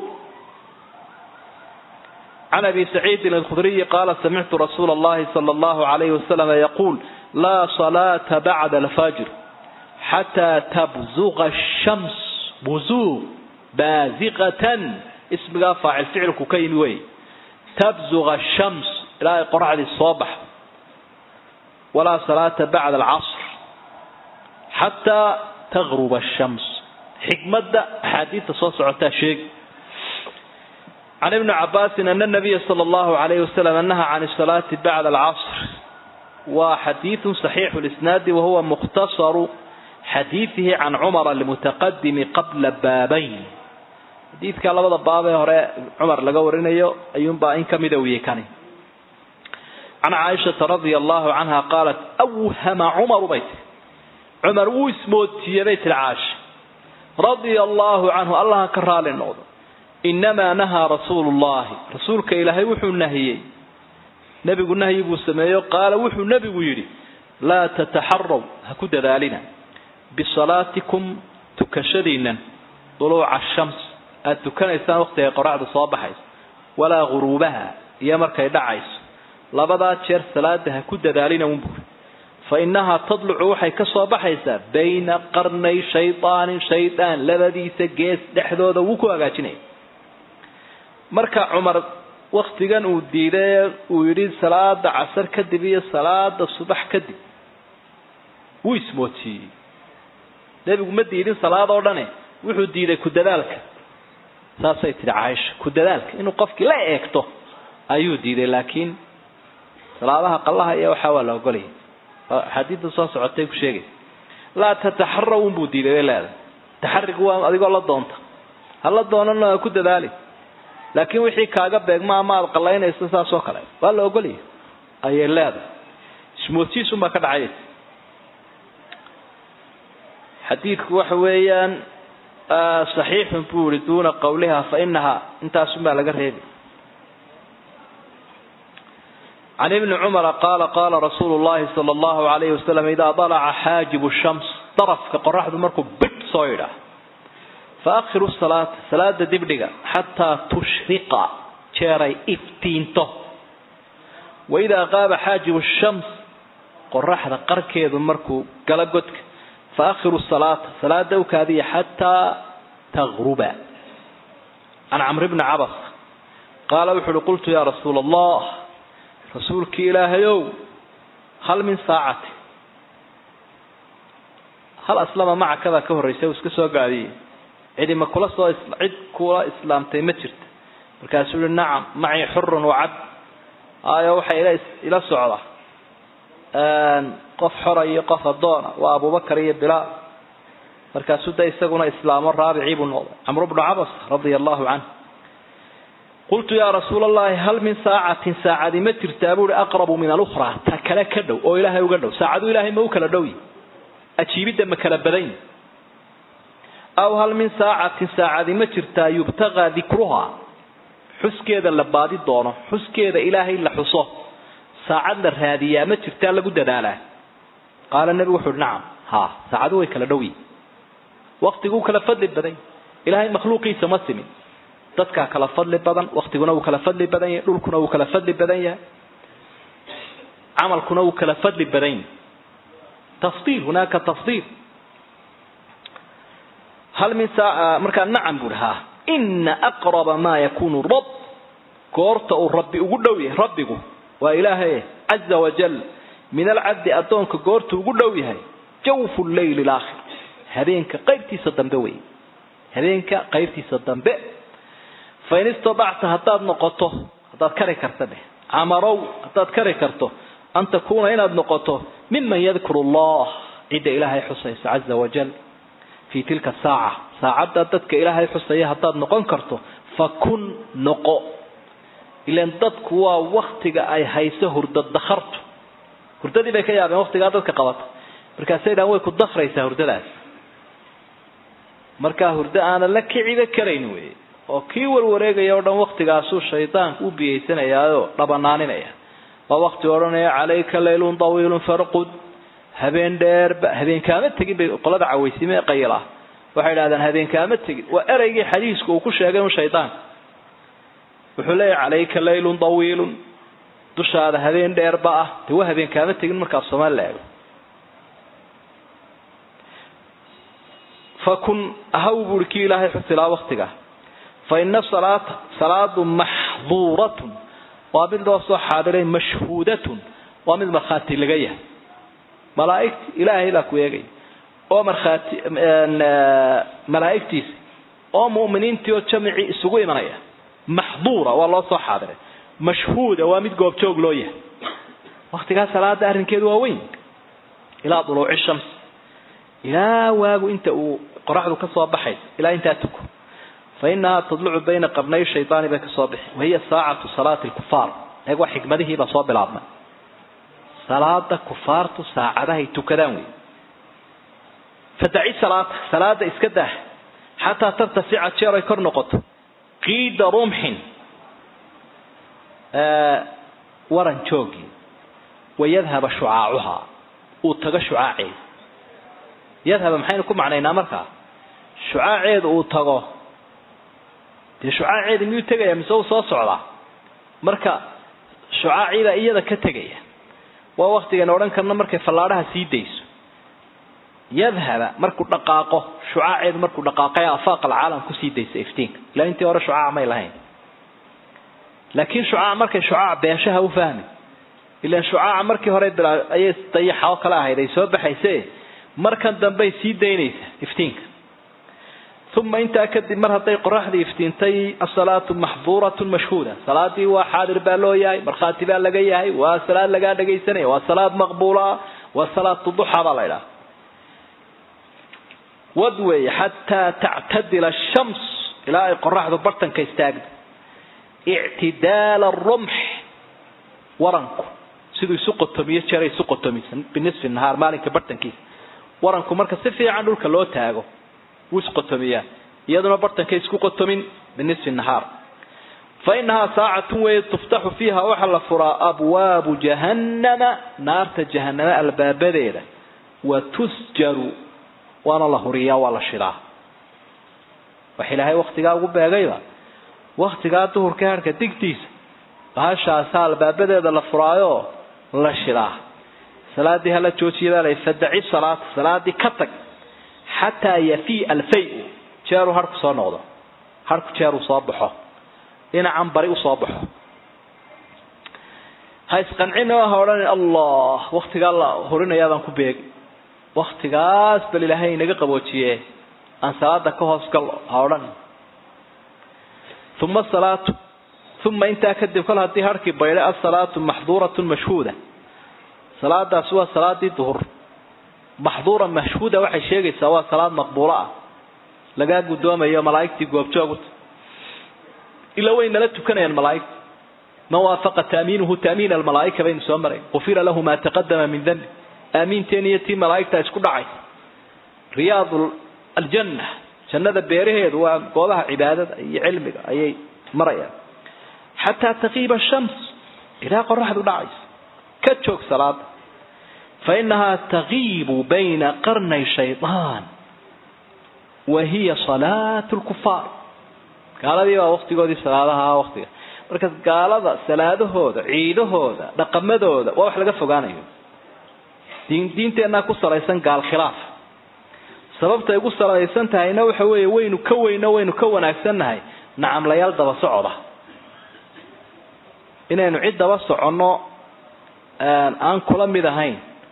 can abi saciidin alkhudriyi qaala samictu rasuula allahi sala allahu alayhi wasalam yaquul laa salaata bacda alfajr xataa tabzuqa ashams buzuuq baaziqatan ismigaa faacil ficilku ka yimi wey tabzuqa ashams ilaa ay qoraxdii soo baxdo walaa salaata bacda alcasr xataa tagruba ashams xikmadda axaadiidta soo socotaa sheegi can ibni cabaasin ana nabiya sala allahu alayhi wasalam nahaa can asalaati bacda alcasr waa xadiidu saxiixu lisnaadi wahuwa mukhtasaru xadiidihi can cumar almutaqadimi qabla baabayn xadiidka labada baabee hore cumar laga warinayo ayuunbaa in kamida wiyey kani can caaishata radia allahu canha qaalat awhama cumaru bay tiri cumar wuu ismoodsiiyey bay tiri caasha radia allahu canhu allaha ka raali noqdo inamaa nahaa rasuulu llahi rasuulka ilaahay wuxuu nahiyey nebigu nahyi buu sameeyo qaala wuxuu nebigu yidhi laa tataxaraw ha ku dadaalina bisalaatikum tukashadiinan duluuca ashams aada tukanaysaan waqtigay qoraxdu soo baxayso walaa guruubaha iyo markay dhacayso labadaa jeer salaada ha ku dadaalina unburi fa innahaa tadlucu waxay ka soo baxaysaa bayna qarnay shaydaanin shaydaan labadiisa gees dhexdooda wuu ku hagaajinaya marka cumar waktigan uu diiday uu yidhi salaada casar kadib iyo salaada subax kadib wuu ismoodsiiyey nebigu ma diidin salaad oo dhane wuxuu diiday ku dadaalka saasay tihi caaisha ku dadaalka inuu qofkii la eegto ayuu diiday laakiin salaadaha qallaha iyo waxaa waa la ogolaya axaadiidda soo socotay ku sheegaysa laa tataxaraw unbuu diiday bay leedahay taxarigu waa adigoo la doonta ha la doonana ha ku dadaali laakiin wixii kaaga beegma ama aada qallaynayso saas oo kale waa la ogolaya ayay leedahay ismoodsiisunbaa ka dhacay xadiidku waxa weeyaan saxiixun buu yihi duuna qawliha fa inaha intaasunbaa laga reebi can ibni cumara qaala qaala rasuulu llahi sala allahu alayhi wasalam idaa dalaca xaajibu shams darafka qoraxdu markuu bidh soo yidhaah faakhiru salaata salaada dibdhiga xataa tushriqa jeeray iftiinto waidaa qaaba xaajibu shams qoraxda qarkeedu markuu gala godka faakhiru salaata salaada ukaadiya xataa tagruba can camr bni cabas qaala wuxu uhi qultu yaa rasuula allah rasuulkii ilaahayow hal min saacati hal aslama macakadaa ka horraysa uu iska soo gaadiyey cidi ma kula soo cid kula islaamtay ma jirta markaasuu yihi nacam macii xurun wacad ayo waxay ila ila socda qof xora iyo qof addoona waa abubakar iyo bilaal markaasuu da isaguna islaamo raabicii buu noqday camru bnu cabas radia allahu canh qultu yaa rasuula allahi hal min saacatin saacadi ma jirtaa buuhi aqrabu min alukhraa ta kale ka dhow oo ilaahay uga dhow saacadu ilaahay ma u kala dhowyi ajiibidda ma kala badanyi aw hal min saacatin saacadi ma jirtaa yubtagaa dikruhaa xuskeeda la baadi doono xuskeeda ilaahay la xuso saacad la raadiyaa ma jirtaa lagu dadaalaa qaala nebigu wuxu uhi nacam ha saacadu way kala dhowyi waktiguu kala fadli badan ilaahay makhluuqiisa ma simin dadkaa kala fadli badan waktiguna wuu kala fadli badan yahay dhulkuna wuu kala fadli badan yahay camalkuna wuu kala fadli badan yahay tafdiil hunaaka tafdiil hal min saa markaa nacam buuhi ha ina aqraba maa yakunu rabb goorta uu rabbi ugu dhow yahay rabbigu waa ilaahay caza wajal min alcabdi addoonka goorta ugu dhow yahay jawfu leyli laakhir habeenka qaybtiisa dambe wey habeenka qaybtiisa dambe fain istadacta haddaad noqoto haddaad kari karta dheh camarow haddaad kari karto an takuuna inaad noqoto miman yadkuru allah cidda ilaahay xusaysa caza wajal fii tilka saaca saacadda dadka ilaahay xusaya haddaad noqon karto fakun noqo ilan dadku waa waktiga ay hayso hurda dakhartu hurdadii bay ka yaabeen waktigaa dadka qabata markaasay dhahan way ku dakraysaa hurdadaas markaa hurdo aanan la kiciba karayn wey oo kii warwareegaya o dhan waktigaasuu shaydaanku u biyaysanayaaoo dhabanaaninaya waa wakti odhanaya calayka laylun tawiilun farqud habeen dheerba habeenkaama tegin bay qolada cawaysime qayila waxay idhahdeen habeenkaama tegin waa ereygii xadiisku uu ku sheegay un shaydaanka wuxuu leeyahy calayka laylun tawiilun dushaada habeen dheerba ah dee waa habeenkaama tegin markaas soomaali la eego fakun ahaw buuri kii ilaahay xusilaa waktiga fa ina salaata salaadu maxduuratun waa mid loo soo xaadiray mashhuudatun waa mid markhaati laga yahay malaaigti ilaahay baa ku eegaya oo markhaati malaa'igtiisa oo mu'miniintii oo jamicii isugu imanaya maxduura waa loo soo xaadiray mashhuuda waa mid goobjoog loo yahay waktigaa salaada arrinkeedu waa weyn ilaa duluuci shams ilaa waagu inta uu qoraxdu ka soo baxayso ilaa intaa tuko fa inahaa tadlucu bayna qarnay shaydaani bay kasoo bixi wahiya saacatu salaati lkufaar eeg waa xikmadihiibaa soo bilaabmay salaada kufaartu saacadahay tukadaan wey fadaci salaata salaada iska daah xataa tartafica jeer ay kor noqoto qiida rumxin waran joogii wayadhaba shucaacuhaa uu tago shucaaceeda yadhaba maxaynu ku macnaynaa markaa shucaaceedu uu tago dee shucaaceeda miyuu tegaya mise uu soo socdaa marka shucaaciibaa iyada ka tegaya waa waktigan odhan karna markay fallaadhaha sii dayso yadhaba markuu dhaqaaqo shucaaceedu markuu dhaqaaqay afaaq alcaalam kusii daysa iftiinka ilaa intii hore shucaac may lahayn laakiin shucaac markay shucaac beeshaha u fahmi ilaan shucaaca markii hore ayay dayaxa oo kale ahayd ay soo baxayse markan dambey sii daynaysa iftiinka uma intaa kadib mar hadday qoraxdii iftiintay asalaatu maxduuratun mashhuuda salaadii waa xaadir baa loo yahay markhaati baa laga yahay waa salaad lagaa dhagaysanaya waa salaad maqbuula waa salaatu duxa baa la ydhaha wad weeye xataa tactadila ashams ilaa ay qoraxdu bartanka istaagdo ictidaala arumx waranku siduu isu qotomiyo jeeray isu qotomisan binisfi nahaar maalinka bartankiisa waranku marka si fiican dhulka loo taago wuu isqotomiyaa iyaduna bartankay isku qotomin binisfi nahaar fa inahaa saacatun weeye tuftaxu fiiha waxaa la furaa abwaabu jahannama naarta jahaname albaabadeeda wa tusjaru waana la huriyaa waa la shidaa wax ilaahay waktigaa ugu beegayba waktigaa duhurka harhka digtiisa bahashaasaa albaabadeeda la furaayo la shidaa salaadii hala joojiya baa fadaci salaata salaadii ka tag xataa yafii alfay-u jeeruu harku soo noqdo harku jeeruu soo baxo dhinacan bari usoo baxo ha isqancin oo ha odhanin allah waktigaa la horinayaabaan ku beegi waktigaas bal ilaahay inaga qaboojiye aan salaada ka hoos gallo ha odhanin uma salaatu uma intaa kadib kol haddii harkii baydhay asalaatu maxduuratun mashhuuda salaadaasi waa salaadii duhur maxduura mashhuuda waxay sheegaysaa waa salaad maqbuulo ah lagaa guddoomayo malaa'igtii goobjooguta ilaa way nala tukanayaan malaa'igta man waafaqa taamiinuhu taamiin almalaa'ika baynu soo maray qufira lahu maa taqadama min dambi aamiinteen iyo tii malaa'igta isku dhacay riyaad aljanna jannada beeraheedu waa goobaha cibaadada iyo cilmiga ayay marayaan xataa taqiiba shams ilaa qoraxdu dhacayso ka joog salaada fa inahaa taqiibu bayna qarnay shaydaan wa hiya salaatu lkufaar gaaladii baa waktigoodii salaadaha waktiga marka gaalada salaadahooda ciidahooda dhaqamadooda waa wax laga fogaanayo diin diinteenaa ku salaysan gaal khilaaf sababtay ugu salaysan tahayna waxa weeye waynu ka weyno waynu ka wanaagsannahay nacamlayaal daba socoda inaynu cid daba soconno aan kula mid ahayn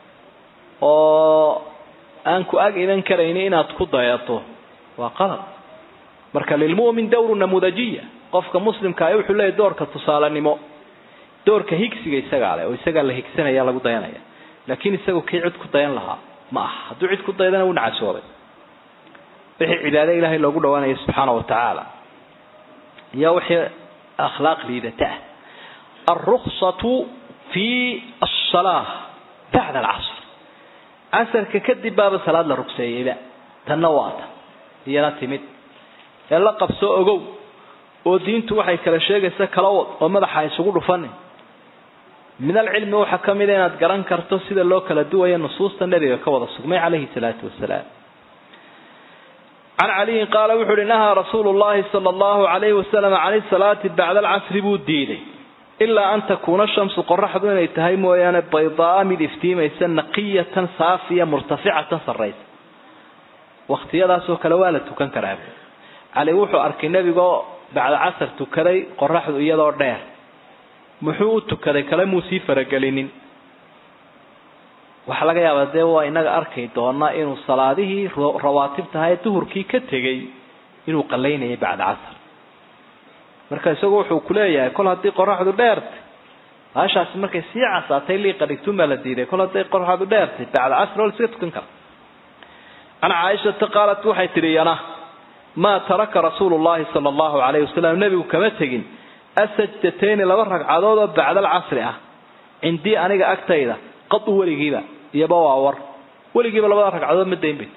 oo aan ku ag idan karayni inaad ku dayato waa qalad marka lilmu'min dawru namudajiya qofka muslimka ah wuxuu leeyahy doorka tusaalenimo doorka higsiga isagaa leh oo isagaa la higsanaya lagu dayanaya laakiin isagu kii cid ku dayan lahaa ma aha hadduu cid ku daydana wuu nacasoobay wixii cibaado ilaahay loogu dhawaanaya subxaana wa tacaala iyo wixii akhlaaq liidata ah alruksatu fi asalaa bacda alcasr casarka kadib baaba salaad la rugseeyeyba tanna waa ta iyana timid ee la qabsoo ogow oo diintu waxay kala sheegaysa kala wad oo madaxa isugu dhufanin min alcilmi waxaa ka mida inaad garan karto sida loo kala duwayo nusuusta nebiga ka wada sugmay calayhi salaatu wasalaam can caliyin qaala wuxu uhi nahaa rasuulu llahi sala allahu alayhi wasalam can salaati bacda alcasri buu diiday ilaa an takuuna shamsu qoraxdu inay tahay mooyaane baydaa mid iftiimaysa naqiyatan saafiya murtaficatan sarraysa waktiyadaasoo kale waa la tukan karaa cali wuxuu arkay nebigoo bacda casar tukaday qoraxdu iyadoo dheer muxuu u tukaday kale muu sii faragelinin waxaa laga yaabaa dee waa inaga arki doona inuu salaadihii rawaatibtaha ee duhurkii ka tegay inuu qalaynayay bacda casar marka isagu wuxuu kuleeyahay kol haddii qoraxdu dheertay baashaasi markay sii casaatay liiqa dhigtun baa la diiday kol hadday qoraxdu dheertay bacda casr oo laiska tukan kara can caaishata qaalat waxay tidhi yana maa taraka rasuulu llahi sala allahu alayhi wasalam nebigu kama tegin asajdatayni laba ragcadood oo bacda alcasri ah cindii aniga agtayda qadu weligiiba iyoba waa war weligiiba labada ragcadood ma dayn bayt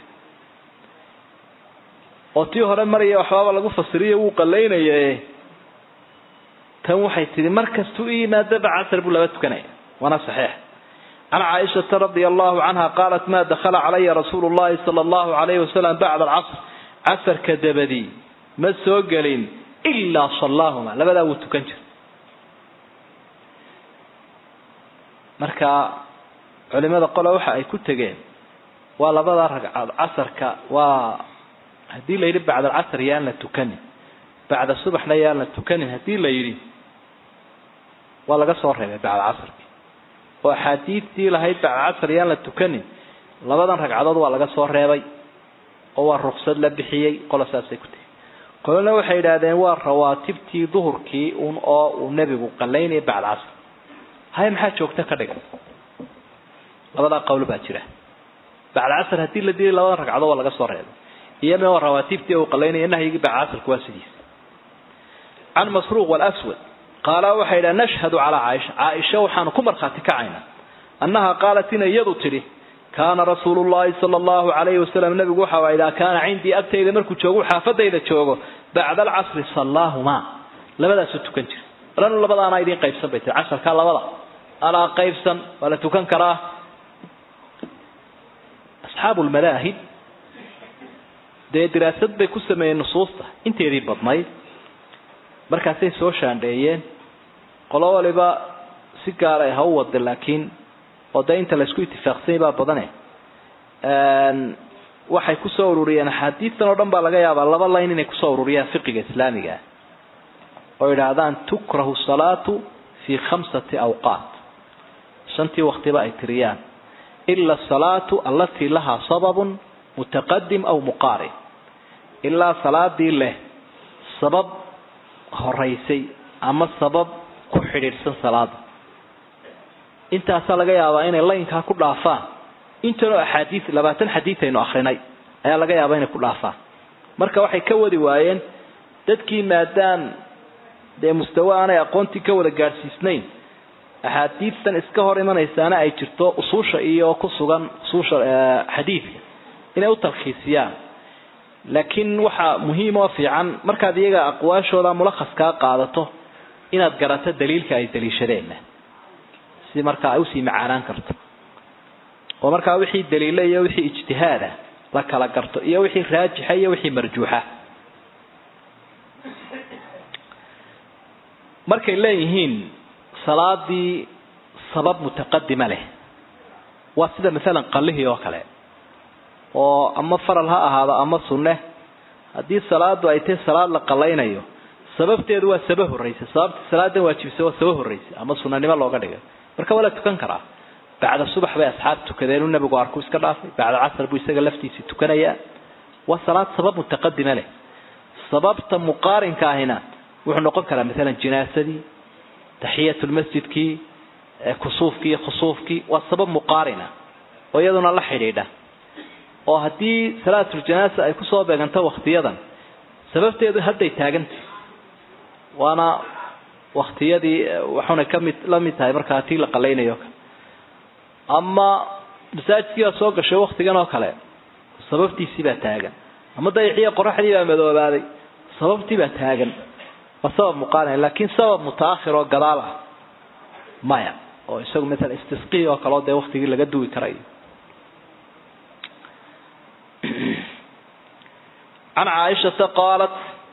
oo tii hore maraya waxbaaba lagu fasiriyo wuu qalaynaye tan waxay tihi markastuu i yimaadaba casr buu laba tukanaya waana saxiix can caaishata radia allahu canha qaalat ma dakhala calaya rasuulu llahi sala allahu alayhi wasalam bacda alcasr casarka dabadii ma soo gelin ilaa sallaahuma labadaa wuu tukan jira marka culimada qole waxa ay ku tegeen waa labada ragcaod casarka waa haddii la yidhi bacda alcasr yaan la tukanin bacda subaxna yaan la tukanin haddii la yidhi waa laga soo reebay bacda casrki oo axaadiidtii lahayd bacda casr yaan la tukanin labadan ragcadood waa laga soo reebay oo waa ruksad la bixiyey qola saasay ku tegey qolona waxay yidhaahdeen waa rawaatibtii duhurkii un oo uu nebigu qalaynayay bacda casr hay maxaa joogta ka dhigan labadaa qowl baa jira bacda casr haddii la dilay labadan ragcadood waa laga soo reebay iyana waa rawaatibtii uu qalaynaya nahyigii bacda casrka waa sidiisa can masruuq wlswad qaala waxay yidhaha nashhadu calaa caaisha caaisha waxaanu ku markhaati kacaynaa annaha qaalat inay iyadu tidhi kaana rasuulu llahi sala allahu calayhi wasalam nabigu waxa idaa kaana cindii agtayda markuu joogo xaafadayda joogo bacda alcasri sallaahumaa labadaasuu tukan jira lanu labadaana idiin qaybsan bay tiri casharkaa labada anaa qaybsan waa la tukan karaa asxaabu lmadaahib dee diraasad bay ku sameeyeen nusuusta inteedii badnayd markaasay soo shaandheeyeen qolo waliba si gaar ay ha u wada laakiin oo dee inta laysku itifaaqsanyay baa badane waxay kusoo ururiyeen axaadiistan oo dhan baa laga yaabaa laba layn inay kusoo ururiyaan fiqiga islaamiga oo yidhaahdaan tukrahu salaatu fii khamsati awqaat shantii waktiba ay tiriyaan ila asalaatu allatii lahaa sababun mutaqadim aw muqaarin ilaa salaadii leh sabab horaysay ama sabab ku xidhiidhsan salaada intaasaa laga yaabaa inay laynkaa ku dhaafaan intanoo axaadiis labaatan xadiid aynu akrinay ayaa laga yaabaa inay ku dhaafaan marka waxay ka wadi waayeen dadkii maadaam dee mustawe aanay aqoontii ka wada gaadhsiisnayn axaadiistan iska hor imanaysaana ay jirto usuusha iyo ku sugan usuusha xadiidka inay u talkhiisiyaan laakiin waxaa muhiim oo fiican markaad iyaga aqwaashooda mulakhaskaa qaadato inaad garato daliilka ay daliishadeenna si markaa ay usii macaanaan karto oo markaa wixii daliila iyo wixii ijtihaada la kala garto iyo wixii raajixa iyo wixii marjuuxa markay leeyihiin salaadii sabab mutaqadima leh waa sida masalan qallihii oo kale oo ama faral ha ahaado ama sunne haddii salaadu ay tahay salaad la qallaynayo sababteedu waa saba horraysa sababta salaadan waajibisa waa saba horraysa ama sunanimo looga dhigay marka waa la tukan karaa bacda subax bay asxaab tukadeen uu nabigu arku iska dhaafay bacda casr buu isaga laftiisii tukanayaa waa salaad sabab mutaqadima leh sababta muqaarinka ahina wuxuu noqon karaa maalan jinaasadii taxiyatulmasjidkii kusuufkii khusuufkii waa sabab muqaarina oo iyaduna la xidhiidha oo haddii salaatuljanaasa ay kusoo beeganto waktiyadan sababteedu hadday taagantay waana waktiyadii waxuna kamid la mid tahay markaa tii la qalaynayo kale ama masaajidkii baa soo gashay waktigan oo kale sababtiisii baa taagan ama dayaxiyo qoraxdii baa madoobaaday sababtii baa taagan waa sabab muqaarin laakiin sabab mutaakhir oo gadaal ah maya oo isagu maala istisqii oo kaleo dee waktigii laga duwi karayo can caaishata qaalat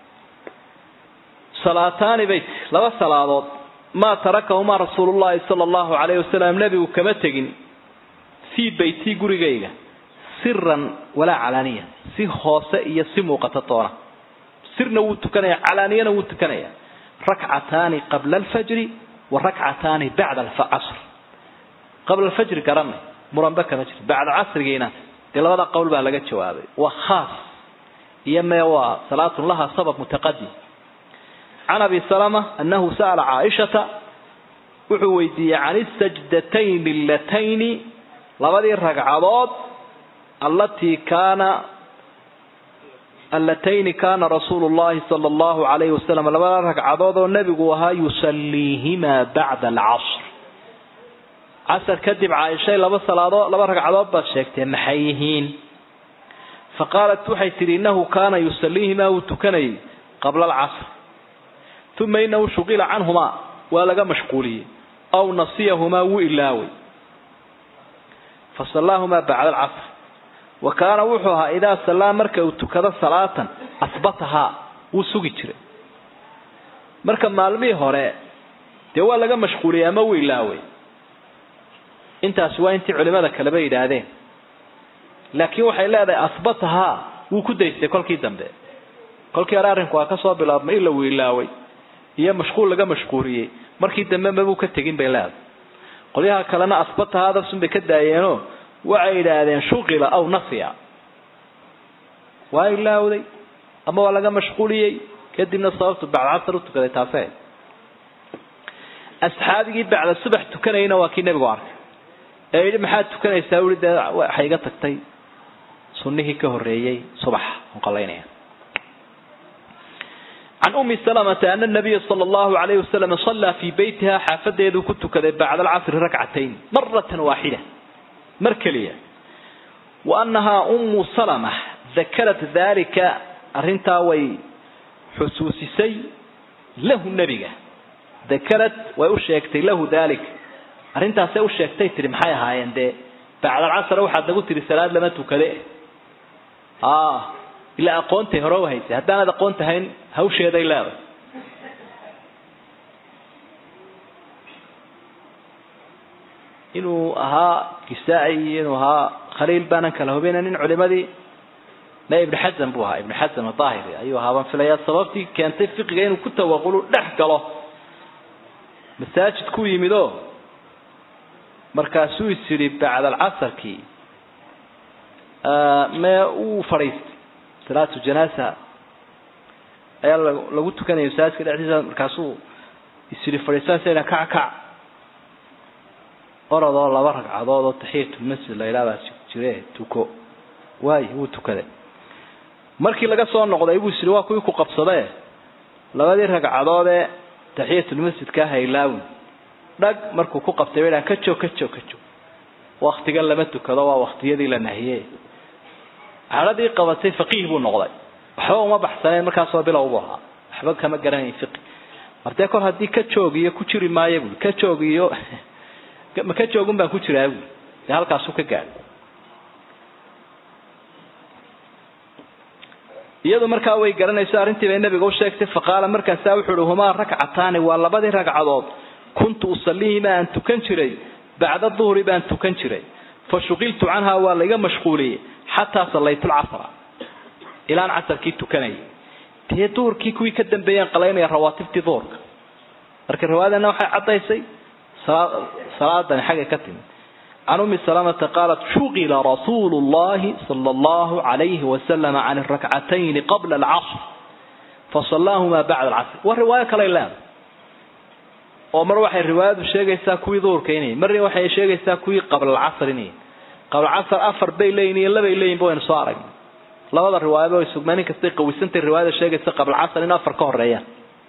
salaataani bayt laba salaadood maa tarakahumaa rasuulu llahi sala allahu calayhi wasalam nebigu kama tegin fii beytii gurigayga siran walaa calaaniya si hoose iyo si muuqata toona sirna wuu tukanaya calaaniyana wuu tukanaya rakcataani qabla alfajri wa rakcataani bacda alcasr qabla alfajri garanay muranbe kama jiro bacda casrigiina dee labada qowl baa laga jawaabay waa khaas iyo mee waa salaatun laha sabab mutaqadim can abi salama anahu sa'ala caaishata wuxuu weydiiyey can isajdatayni allatayni labadii ragcadood allatii kaana allatayni kaana rasuulu llahi sala allahu calayhi wasalam labada ragcadood oo nebigu ahaa yusalliihimaa bacda alcasr casar kadib caaishay laba salaadood laba ragcadood baad sheegtee maxay yihiin faqaalat waxay tidhi innahu kaana yusalliihimaa wuu tukanayay qabla alcasr uma inahu shuqila canhumaa waa laga mashquuliyey aw nasiyahumaa wuu ilaaway fasallaahumaa bacda alcasr wa kaana wuxuu ahaa idaa sallaa marka uu tukado salaatan asbatahaa wuu sugi jiray marka maalmihii hore dee waa laga mashquuliyey ama wuu ilaaway intaasi waa intii culimada kaleba yidhaahdeen laakiin waxay leedahay asbatahaa wuu ku daystay kolkii dambe kolkii hore arrinku waa kasoo bilaabmay ila wuu ilaaway iyo mashquul laga mashquuliyey markii dambe mabuu ka tegin bay leedahay qolyaha kalena asbatahaadasun bay ka daayeenoo waxay yidhaahdeen shuqila aw nasiya waa ilaawday ama waa laga mashquuliyey kadibna sababtu bacda casar u tukaday taase asxaabigii bacda subax tukanayna waa kii nebigu arkay ee yidhi maxaad tukanaysaa ui dee waxay iga tagtay sunnihii ka horreeyey subaxa onqalaynaya can umi salamata ana nabiya sala allahu alayhi wasalam sallaa fii beytiha xaafadeeduu ku tukaday bacda alcasri rakcatayn maratan waaxida mar keliya wa annahaa ummu salama dakarat dalika arrintaa way xusuusisay lahu nebiga dakarad way u sheegtay lahu dalik arrintaasay u sheegtay tihi maxay ahaayeen dee bacdalcasr waxaad nagu tihi salaad lama tukade ilaa aqoontay hore u haysay haddaanad aqoon tahayn hawsheeday leeday inuu ahaa kisaa-i iyo inuu ahaa khaliil baanan kala hubinanin culimadii na ibn xasan buu ahaa ibn xasan aahiri ayuu ahaa baan filayaa sababtii keentay fiqiga inuu ku tawaqulu dhex galo masaajid ku yimid oo markaasuu is yidhi bacdalcasarkii mee uu fadhiistay salaatu janaasa ayaa lagu tukanaya masaajidka dhexdiisa markaasuu is yidhi fadhiisanaysa kac kac orodoo laba ragcadood oo taxiyatulmasjid la yidhahdaa jire tuko waayo wuu tukaday markii laga soo noqday buu is yidhi waa kuwii ku qabsadee labadii ragcadoodee taxiyatulmasjidka haylaawin dhag markuu ku qabtay ba ka joog ka joog ka joog waktigan lama tukado waa waktiyadii la nahiye cadhadii qabatay faqiih buu noqday waxba uma baxsaneen markaasoo bilow buu ahaa waxba kama garanayn fiqi mardee kol haddii ka joog iyo ku jiri maayo bui ka joog iyo ma ka joogun baan ku jiraa bui dee halkaasuu ka gaadhay iyadu markaa way garanayso arrintii bay nabiga u sheegtay faqaala markaasaa wuxuu uhi humaa rakcataani waa labadii ragcadood kuntu usaliihima aan tukan jiray bacda duhri baan tukan jiray fa shuqiltu canhaa waa laiga mashquuliyey xataa sallaytu lcasra ilaan casarkii tukanayay dee duhurkii kuwii ka dambeeyeen qalaynaya rawaatibtii duhurka marka riwaayadana waxay caddaysay salaadani xaggay ka timid can umi salamata qaalat shuqila rasuulu llahi sala allahu alayhi wasalama can rakcatayni qabla alcasr fasallaahumaa bacda alcasr waa riwaayo kaley leedahay oo mar waxay riwaayadu sheegaysaa kuwii duhurka inay marna waxay sheegaysaa kuwii qabla alcasr inay qabla alcasr afar bay leeyihin iyo labay leeyihin ba waynu soo aragnay labada riwaayaba way sugmaan in kastay qawisantay riwaayada sheegaysa qabla alcasr in afar ka horeeyaan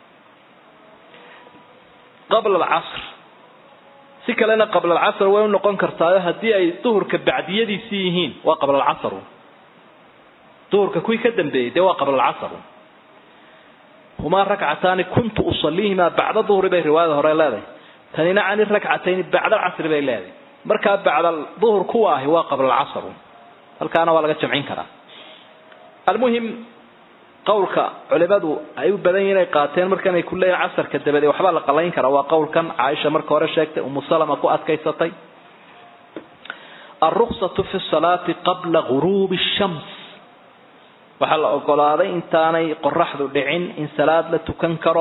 qabla alcasr si kalena qabla alcasr way u noqon kartaayo haddii ay duhurka bacdiyadiisii yihiin waa qabla alcasr duhurka kuwii ka dambeeyey dee waa qabla alcasr humaa rakcataani kuntu usaliihimaa bacda duhri bay riwaayada hore leedahay tanina cani rakcatayni bacda alcasri bay leedahay markaa bacda duhur kuwa ahi waa qabla alcasr halkaana waa laga jamcin karaa almuhim qowlka culimadu ay u badan yihin ay qaateen markan ay ku leeyihin casarka dabadeed waxbaa la qalayn karaa waa qowlkan caaisha marka hore sheegtay umu salama ku adkaysatay alruksatu fi salaati qabla guruubi shams waxaa la ogolaaday intaanay qoraxdu dhicin in salaad la tukan karo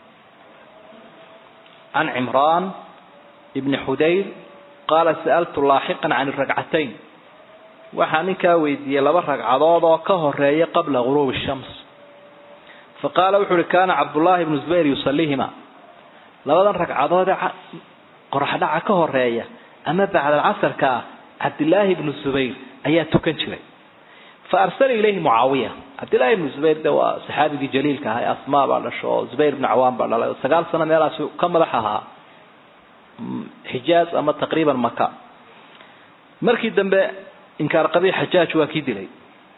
can cimraan ibni xudayr qaala sa'altu laaxiqan can rakcatayn waxaa ninkaa weydiiyey laba ragcadood oo ka horeeya qabla guruubi shams faqaala wuxu uhi kaana cabdullaahi ibnu zubayr yusaliihima labadan ragcadoodee qoraxdhaca ka horeeya ama bacdalcasarka ah cabdillaahi ibnu zubayr ayaa tukan jiray fa arsala ilayhi mucaawiya cabdillahi ibnu zubayr de waa saxaabigii jaliilka ahaa ee asmaa baa dhasho oo zubayr ibnu cawaan baa dhalay oo sagaal sano meelaas ka madax ahaa xijaaz ama taqriiban maka markii dambe inkaar qabii xajaaj waa kii dilay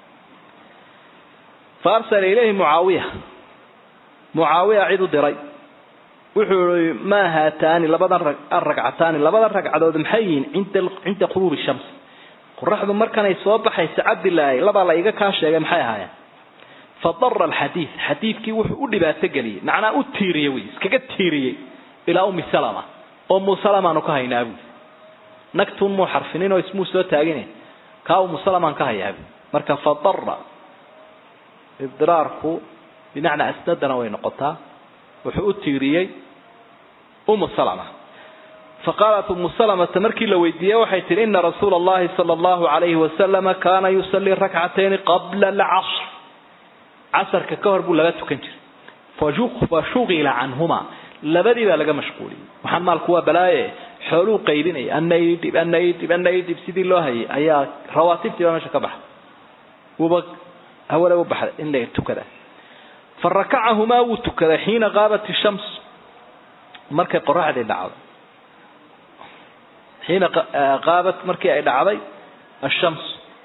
fa arsala ilayhi mucaawiya mucaawiya cid u diray wuxuu i maa haataani labadan aragcataani labadan ragcadood maxay yihiin cinda quruubi shams qoraxdu markanay soo baxaysa cabdilaahi labaa la iga kaa sheegay maxay ahaayeen fadara alxadiid xadiidkii wuxuu u dhibaato geliyey macnaa u tiiriyey wy iskaga tiiriyey ilaa ummi salama oo umu salamaanu ka haynaa buui nagtuun muu xarfinin oo ismuu soo taagine kaa umu salamaan ka hayaa bui marka fadara idiraarku bimacnaa asnadana way noqotaa wuxuu u tiiriyey umu salama faqaalat umu salamata markii la weydiiyey waxay tihi ina rasuula allahi sala allahu alayhi wasalama kaana yusallii rakcatayni qabla alcasr casarka ka hor buu laga tukan jiray fa shugila canhuma labadii baa laga mashquuliyey waxaan maalku waa balaaye xooluu qaybinaya anaydhib anaydhib anaydhib sidii loo hayay ayaa rawaatibtii baa meesha ka baxay wuuba hawada u baxday in la tukada fa rakacahumaa wuu tukaday xiina qaabat ishams markay qoraxdii dhacday xiina qaabat markii ay dhacday ashams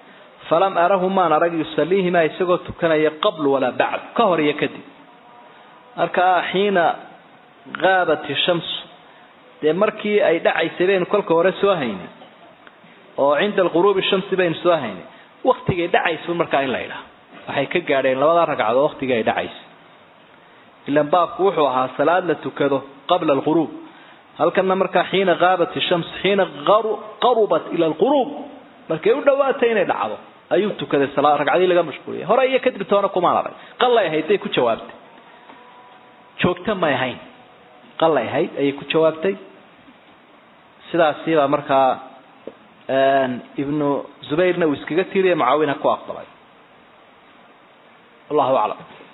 falam arahu maan arag yusaliihimaa isagoo tukanaya qabl walaa bacd ka hor iyo kadib markaa xiina qaabat ishamsu dee markii ay dhacaysay baynu kolka hore soo haynay oo cinda alquruubi shamsi baynu soo haynay waktigay dhacaysa markaa in la idhaha waxay ka gaadheen labadaa ragcadood waktigii ay dhacaysa ilan baabku wuxuu ahaa salaad la tukado qabla alquruub halkana markaa xiina qaabat ishams xiina qarubat ila alquruub markay u dhawaatay inay dhacdo ayuu tukaday ragcadii laga mashquuliyay hore iyo kadib toona kumaan arag qalay ahayd bay ku jawaabtay joogto may ahayn qalay ahayd ayay ku jawaabtay sidaasibaa markaa ibnu zubayrna uu iskaga tiiriya mucaawina ku aqbalay wallahu aclam